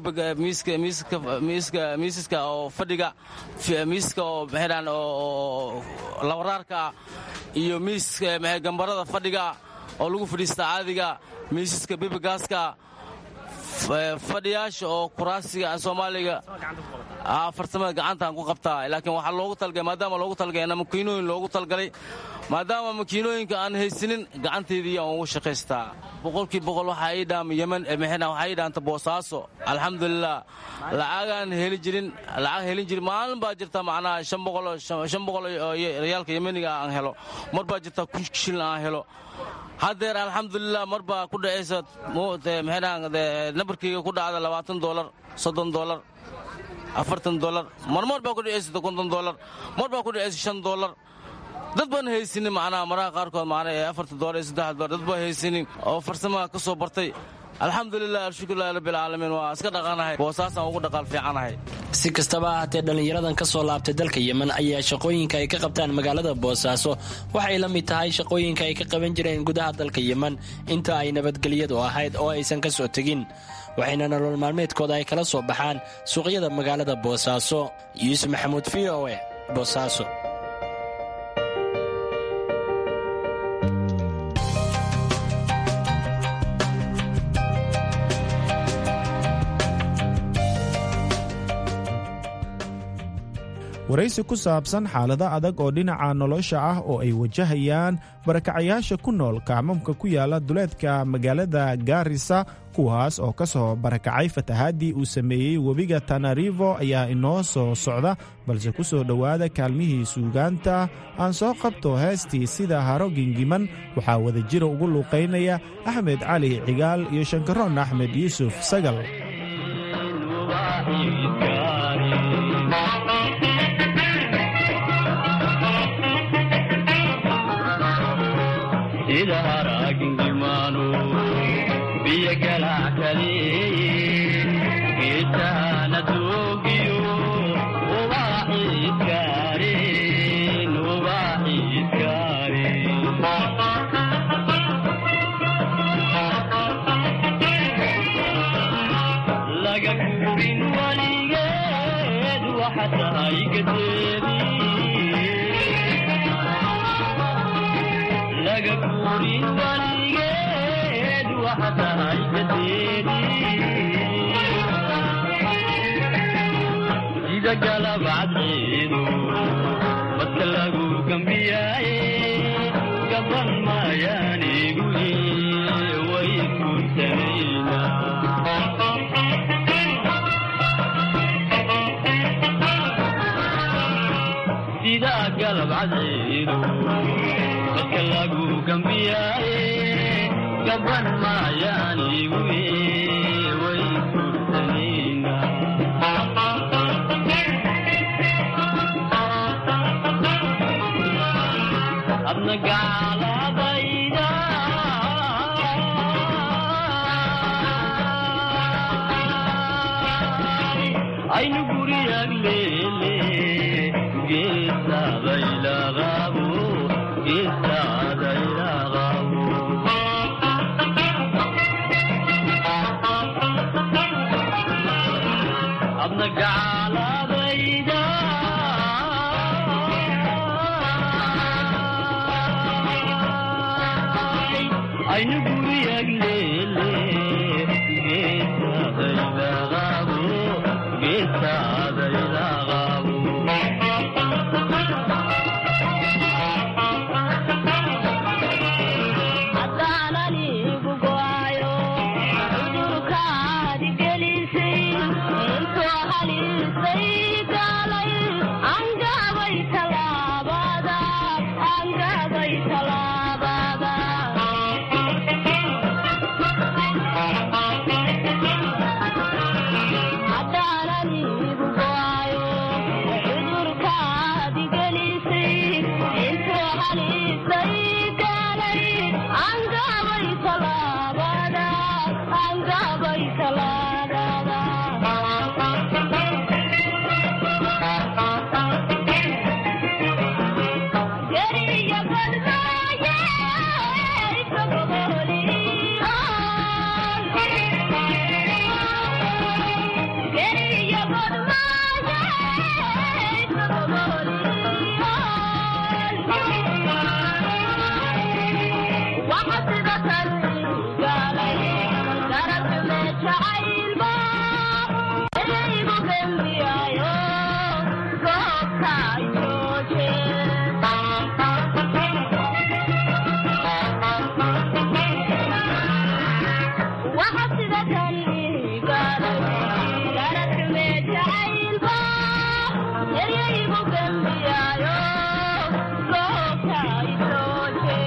miisaska oo fadhiga miisaska oo maxaydhahan oo labaraarka ah iyo miiska maxay gambarada fadhiga oo lagu fadhiista caadiga miisaska bibigaaska fadhiyaasha oo kuraasiga soomaaliga farsamada gacantaan ku qabtaa laakiin waxaa loogu talgalay maadaama loogu talgalay makiinooyin loogu talgalay maadaama makiinooyinka aan haysanin gacanteydii aan ugu shaqaystaa boqolkii boqol waxaa ii dhaama yemen waxaa ii dhaanta boosaaso alxamdulilah lacagaan heli jirin lacag helin jirin maalin baa jirta macnaha shan boqol shan boqol oo riyaalka yemeniga aan helo mar baa jirta kun shilin aan helo haddeer alxamdulilah mar baa ku dhacaysa nabarkayga ku dhacda labaatan dolar soddon dolar afartan dolar marmar baa ku dhacaysa konton dolar mar baa ku dhacaysa shan dolar dad baan haysanin macnaha maraha qaarkood macnaha ee afartan dolar iyo saddex dolar dad baan haysanin oo farsamaha ka soo bartay alxamdulilah alshukrullahi rabbilcaalamiin waa iska dhaqanahay boosaasaan ugu dhaqaal fiicanahay si kastaba ahaatee dhallinyaradan ka soo laabtay dalka yemen ayaa shaqooyinka ay ka qabtaan magaalada boosaaso waxay la mid tahay shaqooyinka ay ka qaban jireen gudaha dalka yemen inta ay nabadgelyadu ahayd oo aysan ka soo tegin waxayna nolol maalmeedkooda ay kala soo baxaan suuqyada magaalada boosaaso yuusuf maxamuud v o e boosaaso waraysi ku saabsan xaalado adag oo dhinaca nolosha ah oo ay wajahayaan barakacayaasha ku nool kacmamka ku yaala duleedka magaalada gaarisa kuwaas oo ka soo barakacay fatahaadii uu sameeyey webiga tanarivo ayaa inoo soo socda balse ku soo dhowaada kaalmihii suugaanta aan soo qabto heestii sida haro gingiman waxaa wadajira ugu luuqaynaya axmed cali cigaal iyo shankaroon axmed yuusuf sagal sida haragingimano biyo galackalee geedtaana doogiyo ubaaxiiskaareen ubaaxiiskaareen laga guurin waligeed waxa tahay gadeedi laga guurin waligeed waxa tahay gadeedi sida galabcadceedu badka lagu gambiyaaye gaban maayaanigu way guursanayna sida galabcadceedu dadka lagu gambiyaaye gaban maayaanigu way guursanayna adna gaaladayda aynu guriyag leele geesaadaylaqaabo geesaadaylaqaabo adna gacaaladayda aynu guriyag leele geesaadaylaqaabo geesaadaylaqaabo haddaananigu go'ayo cudurkaadi gelisay intoo halisay galay angabay talaabada angabay talaabada haddaananigu go'ayo cudurkaadi gelisay intoo halisay galay angabay talaabada angabay talaabada geriya badmaaye geriya waxa sida tan galay garabme jacaylba eraygu gembiyayo goobta jooje waxa sida tan galay garabme jacaylba eraygu gembiyayo goobta jooje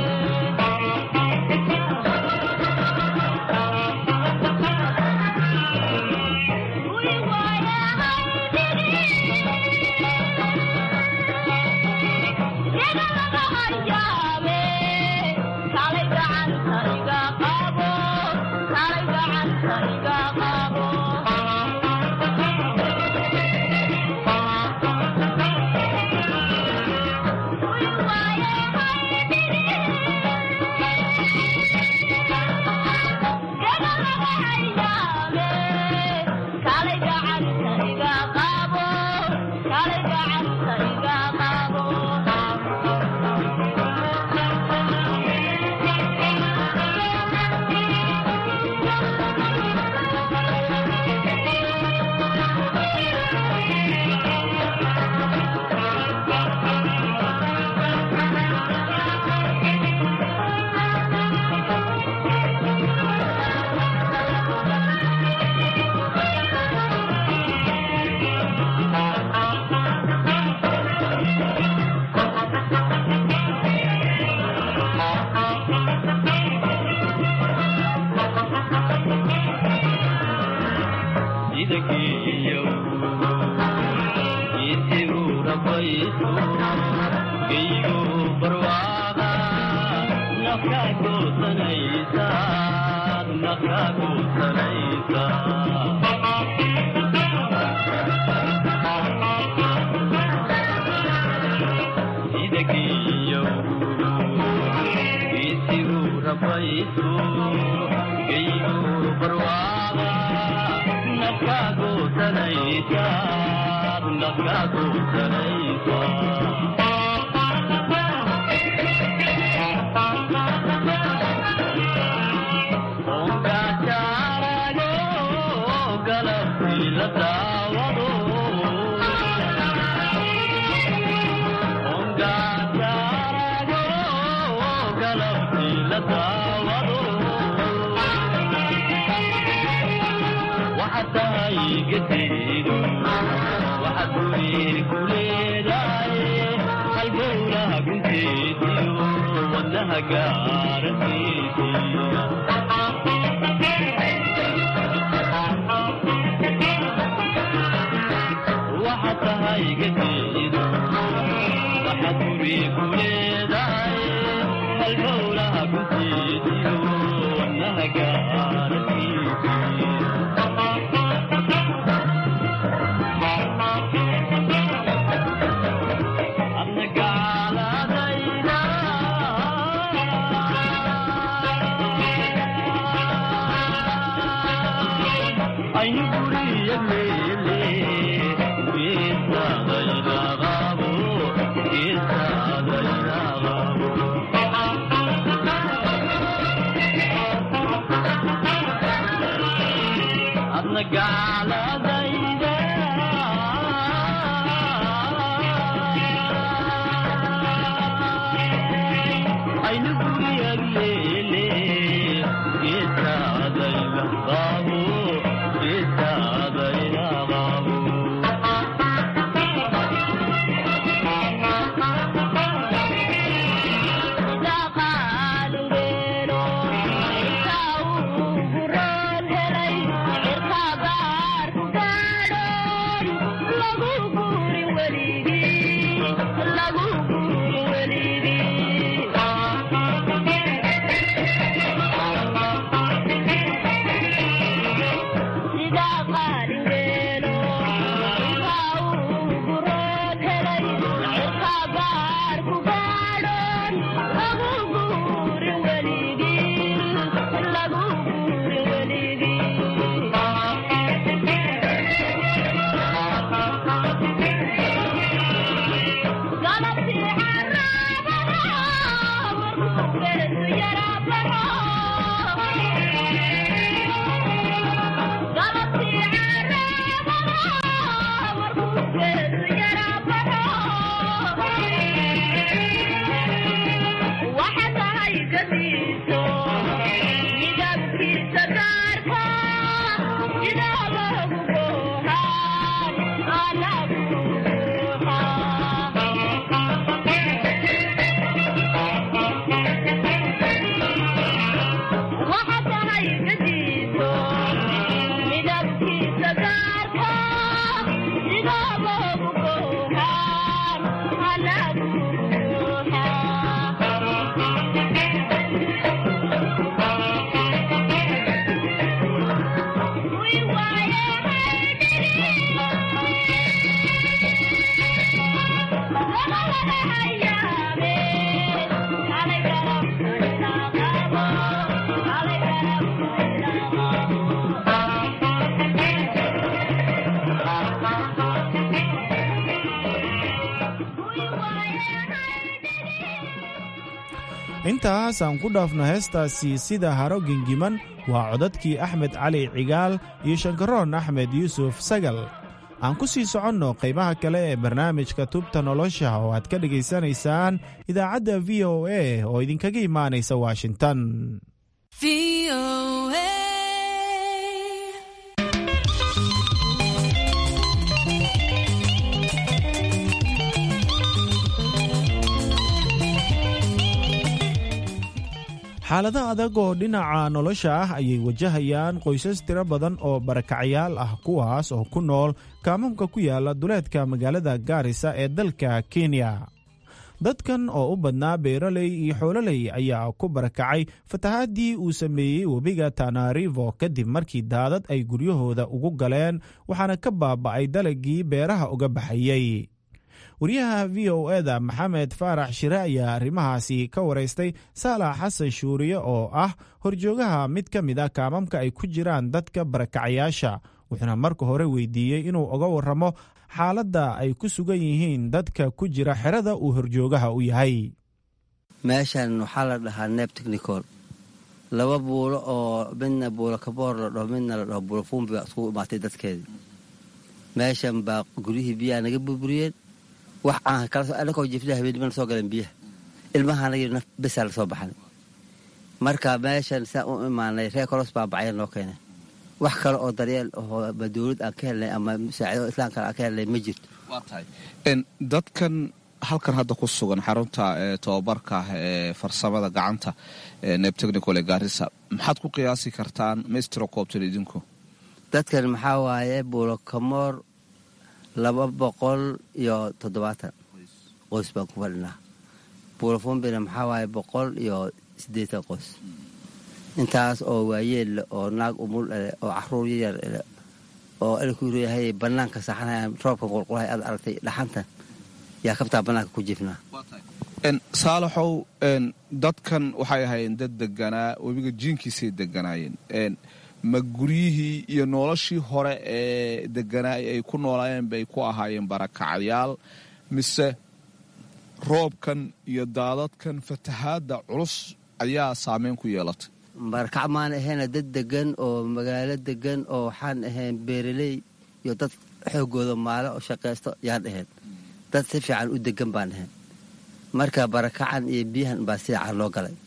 idagiyo isigu rabayso geygu barwaaqa nafka goosanaysa nafka goosanaysa idagiyo isigu rabayso geygu barwaaqa nafka goosanaysa nafka goosanaysa Thank you. intaas aan ku dhaafno heestaasi sida haro gengiman waa codadkii axmed cali cigaal iyo shankaroon axmed yuusuf sagal aan ku sii soconno qaybaha kale ee barnaamijka tubta nolosha oo aad ka dhegaysanaysaan idaacadda v o a oo idinkaga imaanaysa washington xaalado adag oo dhinaca nolosha ah ayay wajahayaan qoysas tiro badan oo barakacayaal ah kuwaas oo ku nool kaamamka ku yaala duleedka magaalada gaarisa ee dalka kenya dadkan oo u badnaa beeraley iyo xoololey ayaa ku barakacay fatahaadii uu sameeyey webiga tanarivo kadib markii daadad ay guryahooda ugu galeen waxaana ka baaba'ay dalagii beeraha uga baxayey wariyaha v o eda maxamed faarax shire ayaa arrimahaasi ka waraystay saalax xasan shuuriye oo ah horjoogaha mid ka mid ah kaamamka ay ku jiraan dadka barakacayaasha wuxuuna marka hore weydiiyey inuu uga waramo xaaladda ay ku sugan yihiin dadka ku jira xerada uu horjoogaha u yahay meeshan waxaa la dhahaa neeb technicol laba buulo oo midna buulo kaboor la dhaho midna la dhaho buulo fuumbi baa iskugu imaatay dadkeedii meeshan baa guryihii biyaha naga burburiyeen wax aan kalakoo jifda habeenimana soo galeen biyaha ilmahaanagii naf besaa la soo baxnay marka meeshan saa u imaanay reer kolos baa bacya noo keenay wax kale oo daryeel oo ama dowlad aan ka helnay ama musaacido islaam kale aan ka helnay ma jirto waa tahay dadkan halkan hadda ku sugan xarunta tobabarka ee farsamada gacanta neeb technical ee gaarisa maxaad ku qiyaasi kartaan maistro coobtan idinku dadkan maxaa waaye buulokamoor laba boqol iyo toddobaatan qoys baan ku fadhinaa buulofumbina maxaa waaye boqol iyo siddeetan qoys intaas oo waayeelle oo naag umul ele oo caruur yayar ele oo elkuyahay bannaanka saxanaya roobka qulqulahay aad aragtay dhaxantan yaa kabtaa bannaanka ku jifnaa saalaxow dadkan waxay ahaayeen dad deganaa webiga jiinkiisay deganaayeen ma guryihii iyo noloshii hore ee deganaa ay ku noolaayeen bay ku ahaayeen barakacyaal mise roobkan iyo daadadkan fatahaadda culus ayaa saameyn ku yeelatay barakac maan ahayna dad degan oo magaalo degan oo waxaan ahayn beeraley iyo dad xoogooda maalo oo shaqaysto yaan ahayn dad si fiican u degan baan ahayn marka barakacan iyo biyahan baa sida car loo galay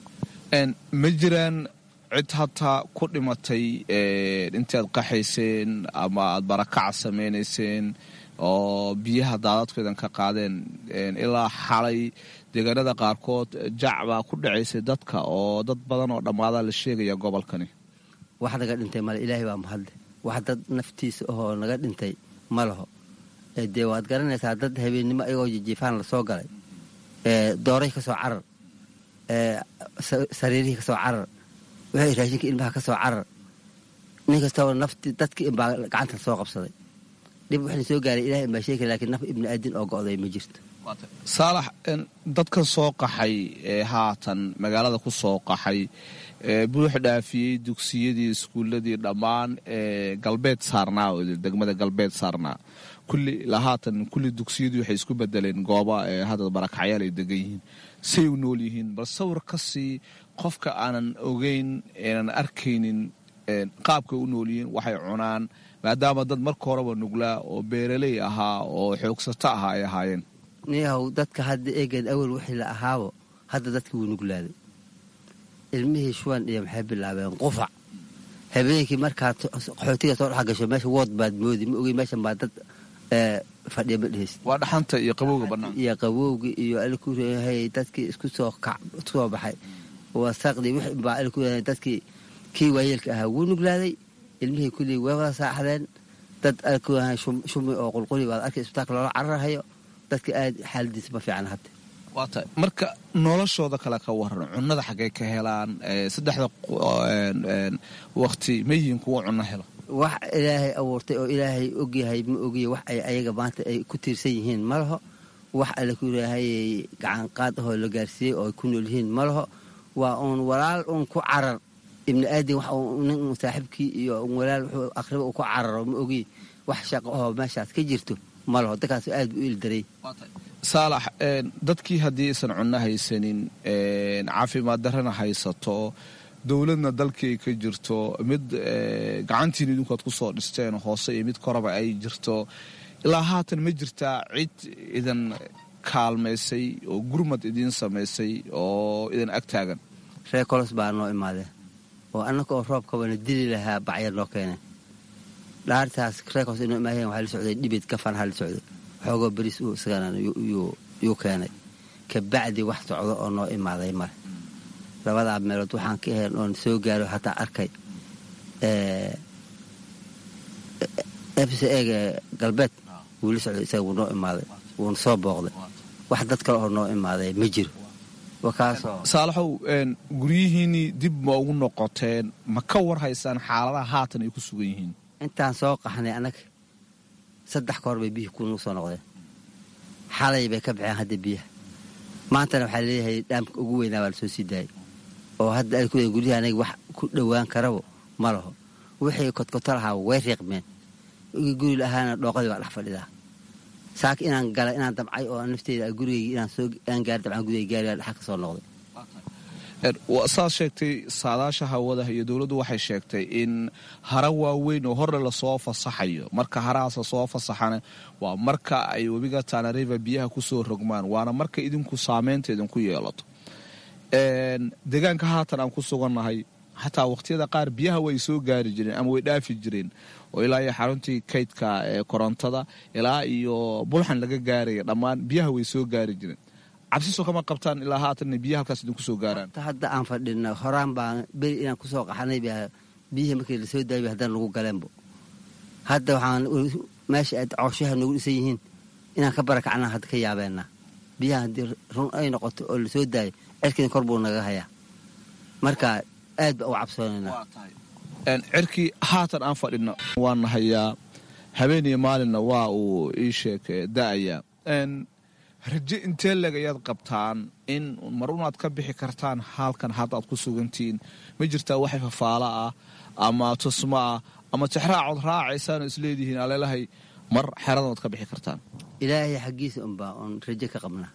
ma jiraan cid hataa ku dhimatay intaad qaxayseen ama aad barakaca samaynayseen oo biyaha daadadkeedan ka qaadeen ilaa xalay deegaanada qaarkood jac baa ku dhacaysay dadka oo dad badan oo dhammaadaa la sheegaya gobolkani wax naga dhintay male ilaahay baa mahadle wax dad naftiisa ahoo naga dhintay ma laho dee waad garanaysaa dad habeennimo ayagoo jijiifaan la soo galay dooray ka soo carar sariirihii ka soo carar wixii raashinka ilmaha ka soo carar nin kastaba nafti dadkii inbaa gacanta soo qabsaday dhib waxna soo gaaray ilahay inbaa sheegi lakin naf ibni aadin oo go'day ma jirto saalax dadkan soo qaxay ee haatan magaalada ku soo qaxay buux dhaafiyey dugsiyadii iskuuladii dhammaan galbeed saarnaa degmada galbeed saarnaa kulli ilaa haatan kulli dugsiyadii waxay isku bedeleen gooba hadda barakacyaal ay degan yihiin say u nool yihiin bal sawir ka sii qofka aanan ogeyn aanan arkaynin qaabkay u nool yihiin waxay cunaan maadaama dad marka horeba nuglaa oo beeraley ahaa oo xoogsato ahaa ay ahaayeen niyahow dadka hadda eegeed awel wixii la ahaabo hadda dadkii wuu nuglaaday ilmihii shuban iyo maxay bilaabeen qufac habeenkii markaad qaxootiga soo dhex gasho meesha wood baad moodi ma ogey meeshan baa dad fadhiya ma dheheysid waa dhaxanta iyo qabowga bannaan iyo qabowgi iyo alkurehay dadkii isku soo kac isku soo baxay wasaqdii wixii baa alkurehay dadkii kii waayeelka ahaa wuu nuglaaday ilmihii kullii way wada saaxdeen dad alkurehay shumi oo qulquli baad arkay isbitaalka loola cararahayo dadka aad xaaladiisa ma fiican hadda waa tahay marka noloshooda kale ka waran cunnada xaggay ka helaan saddexda wakti ma yihiin kuwa cunno helo wax ilaahay abuurtay oo ilaahay ogyahay ma ogiya wax ay ayaga maanta ay ku tiirsan yihiin ma laho wax alle ku raahayay gacan qaad ahoo la gaarsiiyey oo ay ku nool yihiin ma laho waa uun walaal uun ku carar ibni aadin wax nin saaxiibkii iyo walaal wuxuu aqriba uu ku cararo ma ogiy wax shaqo ahoo meeshaas ka jirto ma laho dadkaas aad u ildaray saalax dadkii haddii aysan cunno haysanin caafimaad darrana haysato dowladna dalkii ay ka jirto mid gacantiin idinku aad ku soo dhisteen hoose iyo mid koraba ay jirto ilaa haatan ma jirtaa cid idan kaalmaysay oo gurmad idiin samaysay oo idan ag taagan reer kolos baa noo imaadeen oo annaka oo roobkabana dili lahaa bacya noo keeneen dhaartaas reer kolos inoo imaadeen waxaa la socday dhibid gafanhaa la socday xoogoo beriis uu isagana yuu keenay kabacdi wax socdo oo noo imaaday male labadaa meelood waxaan ka ahayn oon soo gaaro hataa arkay fc eega galbeed wuula socday isaga wuu noo imaaday wuuna soo booqday wax dad kale oo noo imaaday ma jiro saalaxow guryihiinnii dib ma ugu noqoteen ma ka war haysaan xaaladaha haatan ay ku sugan yihiin intaan soo qaxnay annaga saddex ka hor bay biyihii kunuu soo noqdeen xalay bay ka baxeen hadda biyaha maantana waxaa leeyahay dhaamka ugu weynaa baa lasoo sii daayay oo hadda ay ku guryaha anaga wax ku dhowaan karabo ma laho wixii kodkoto lahaa way riiqmeen guri lahaana dhooqadii baa dhex fadhidaa saaka inaan galay inaan damcay oo nafteyda gurigayga inaan soo aan gaari damcaan gurigay gaarigaa dhexa ka soo noqday saad sheegtay saadaasha hawada iyo dowladdu waxay sheegtay in hara waaweyn oo horre lasoo fasaxayo marka harahaas lasoo fasaxana waa marka ay webiga tanariva biyaha kusoo rogmaan waana marka idinku saameynta idinku yeelato deegaanka haatan aan ku sugannahay xataa waqhtiyada qaar biyaha way soo gaari jireen ama way dhaafi jireen oo ilaa iyo xaruntii kaydka ee korontada ilaa iyo bulxan laga gaaraya dhammaan biyaha way soo gaari jireen cabsiso kama qabtaan ilaa haatan biyaha halkaas idinku soo gaaraan hadda aan fadhina horaan baan beri inaan kusoo qaxanay biyihii markii lasoo daayay haddana lagu galeenbo hadda waxaan meesha aad cooshaha noogu dhisan yihiin inaan ka barakacnaa hadda ka yaabeenaa biyaha haddii run ay noqoto oo lasoo daayo cerkiina kor buu naga hayaa marka aad baa u cabsoonaynaa cirkii haatan aan fadhina waana hayaa habeen iyo maalinna waa uu ii sheeg da'ayaa raje intee leg ayaad qabtaan in mar unaad ka bixi kartaan halkan hadda aad ku sugantihiin ma jirtaa waxay fafaalo ah ama tusmo ah ama tixraacood raacaysaanoo isleedihiin aleelahay mar xeradood ka bixi kartaan ilaahay xaggiisa unbaa oon rajo ka qabnaa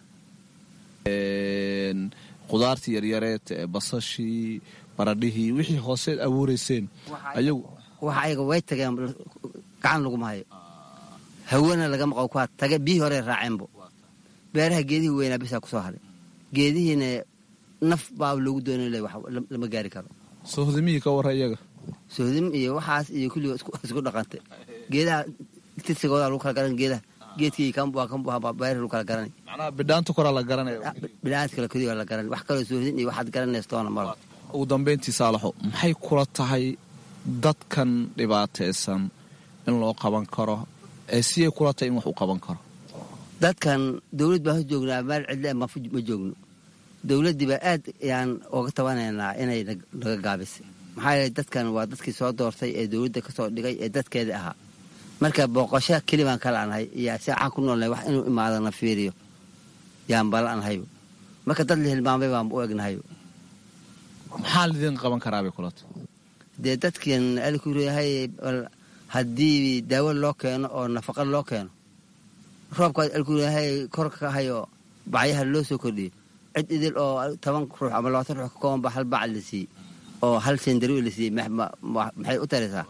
qudaartii yaryareed ee basashii baradhihii wixii hooseed abuurayseen ayagu waxa ayaga way tageen gacan laguma hayo hawana lagama qabo kuwaa tage biyihii hore raaceenbo beeraha geedihii weynaa bisaa kusoo haray geedihiina naf baa loogu doonay le lama gaari karo sohdimihii ka warra iyaga sohdim iyo waxaas iyo kulliga isku dhaqantay geedaha tirsigooda lagu kala garan geedaha geedkii kanbua kanbua beeraha lagu kala garanay macnaha bidhaanta koraa la garanaya bidhaanta kale keliya la garanay wax kaloo sohdin iyo waxaad garanaystoona malo ugu dambayntii saalaxo maxay kula tahay dadkan dhibaataysan in loo qaban karo ee siyay kula tahay in wax u qaban karo dadkan dawlad baan ho joognaa meel cidle ma joogno dawladdii baa aad ayaan oga tabanaynaa inay naga gaabisay maxaa yeele dadkan waa dadkii soo doortay ee dawladda ka soo dhigay ee dadkeedii ahaa marka booqasho keli baan ka la'nahay iyo saacaan ku noolnahay wax inuu imaadana fiiriyo yaan bala'nahayba marka dad la hilmaamay baan u egnahayba maxaa lidin qaban karaabay kulata dee dadkan alkureyahay haddii daawo loo keeno oo nafaqa loo keeno roobkaas alkureyahay kor ka hayo bacyaha loo soo kordhiyo cid idil oo toban ruux ama labaatan ruux ka kooban ba hal bac la siiyey oo hal sendari la siiyey maxay u taraysaa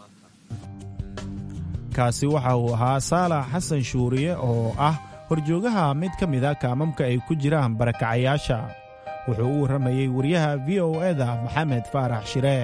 kaasi waxa uu ahaa saalax xasan shuuriye oo ah horjoogaha mid ka mida kaamamka ay ku jiraan barakacayaasha wuxuu u warramayey wariyaha v o eda maxamed faarax shiree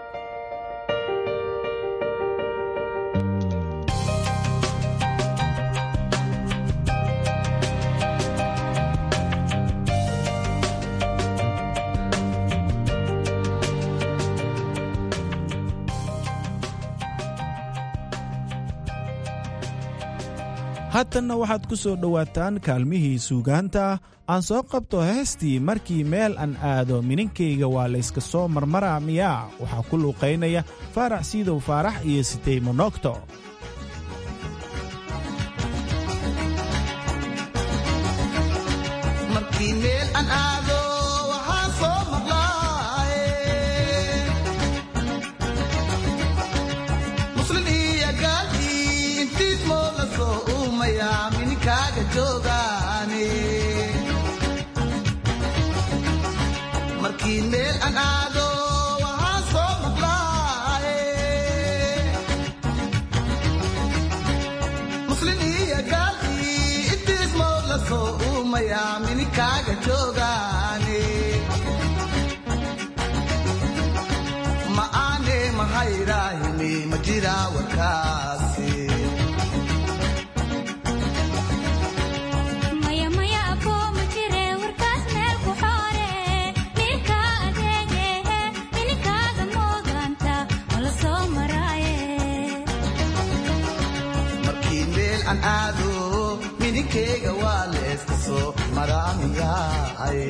haatanna waxaad ku soo dhowaataan kaalmihii suugaanta aan soo qabto heestii markii meel aan aado mininkayga waa layska soo marmaraa miyaa waxaa ku luuqaynaya faarax siidow faarax iyo sitey monogto markii meel aan aado waxaa soo maqlaaye muslin iyo gaalii intiis mood la soo uumayaa mininkaaga joogaane ma aane mahaydhaahini ma jiraa warkaasi aado mininkeyga waa leeska soo maraamiyaay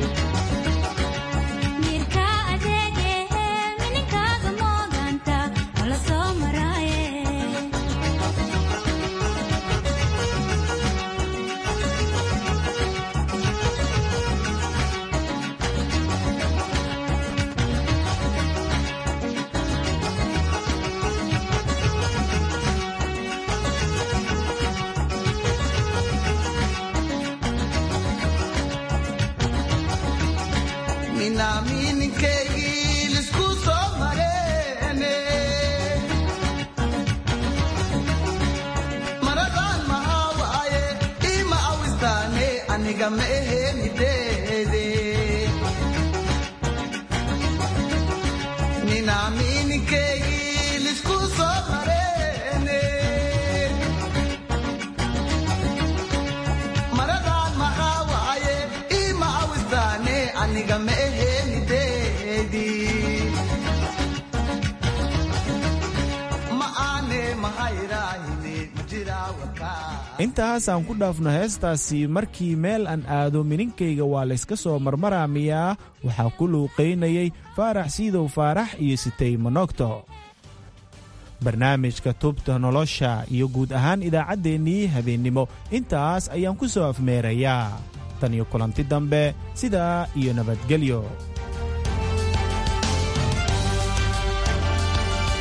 mininkeygi lisku soo mareene maradaan mahaa waaye ima awistaane aniga ma ehe mideede nina mininkeygi lisku soo mareene maradaan mahaa waaye ima awistaane aniga ma ehe intaas aan ku dhaafno heestaasi markii meel aan aado mininkayga waa layska soo marmaraa miyaa waxaa ku luuqaynayay faarax siidow faarax iyo sitay monogto barnaamijka tubta nolosha iyo guud ahaan idaacaddeenii habeennimo intaas ayaan ku soo afmeerayaa tan iyo kulanti dambe sidaa iyo nabadgelyo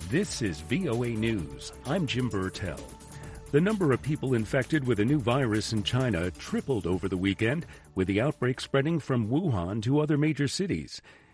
This is VOA News. I'm Jim Burtell. The number of people infected with a new virus in China tripled over the weekend, with the outbreak spreading from Wuhan to other major cities.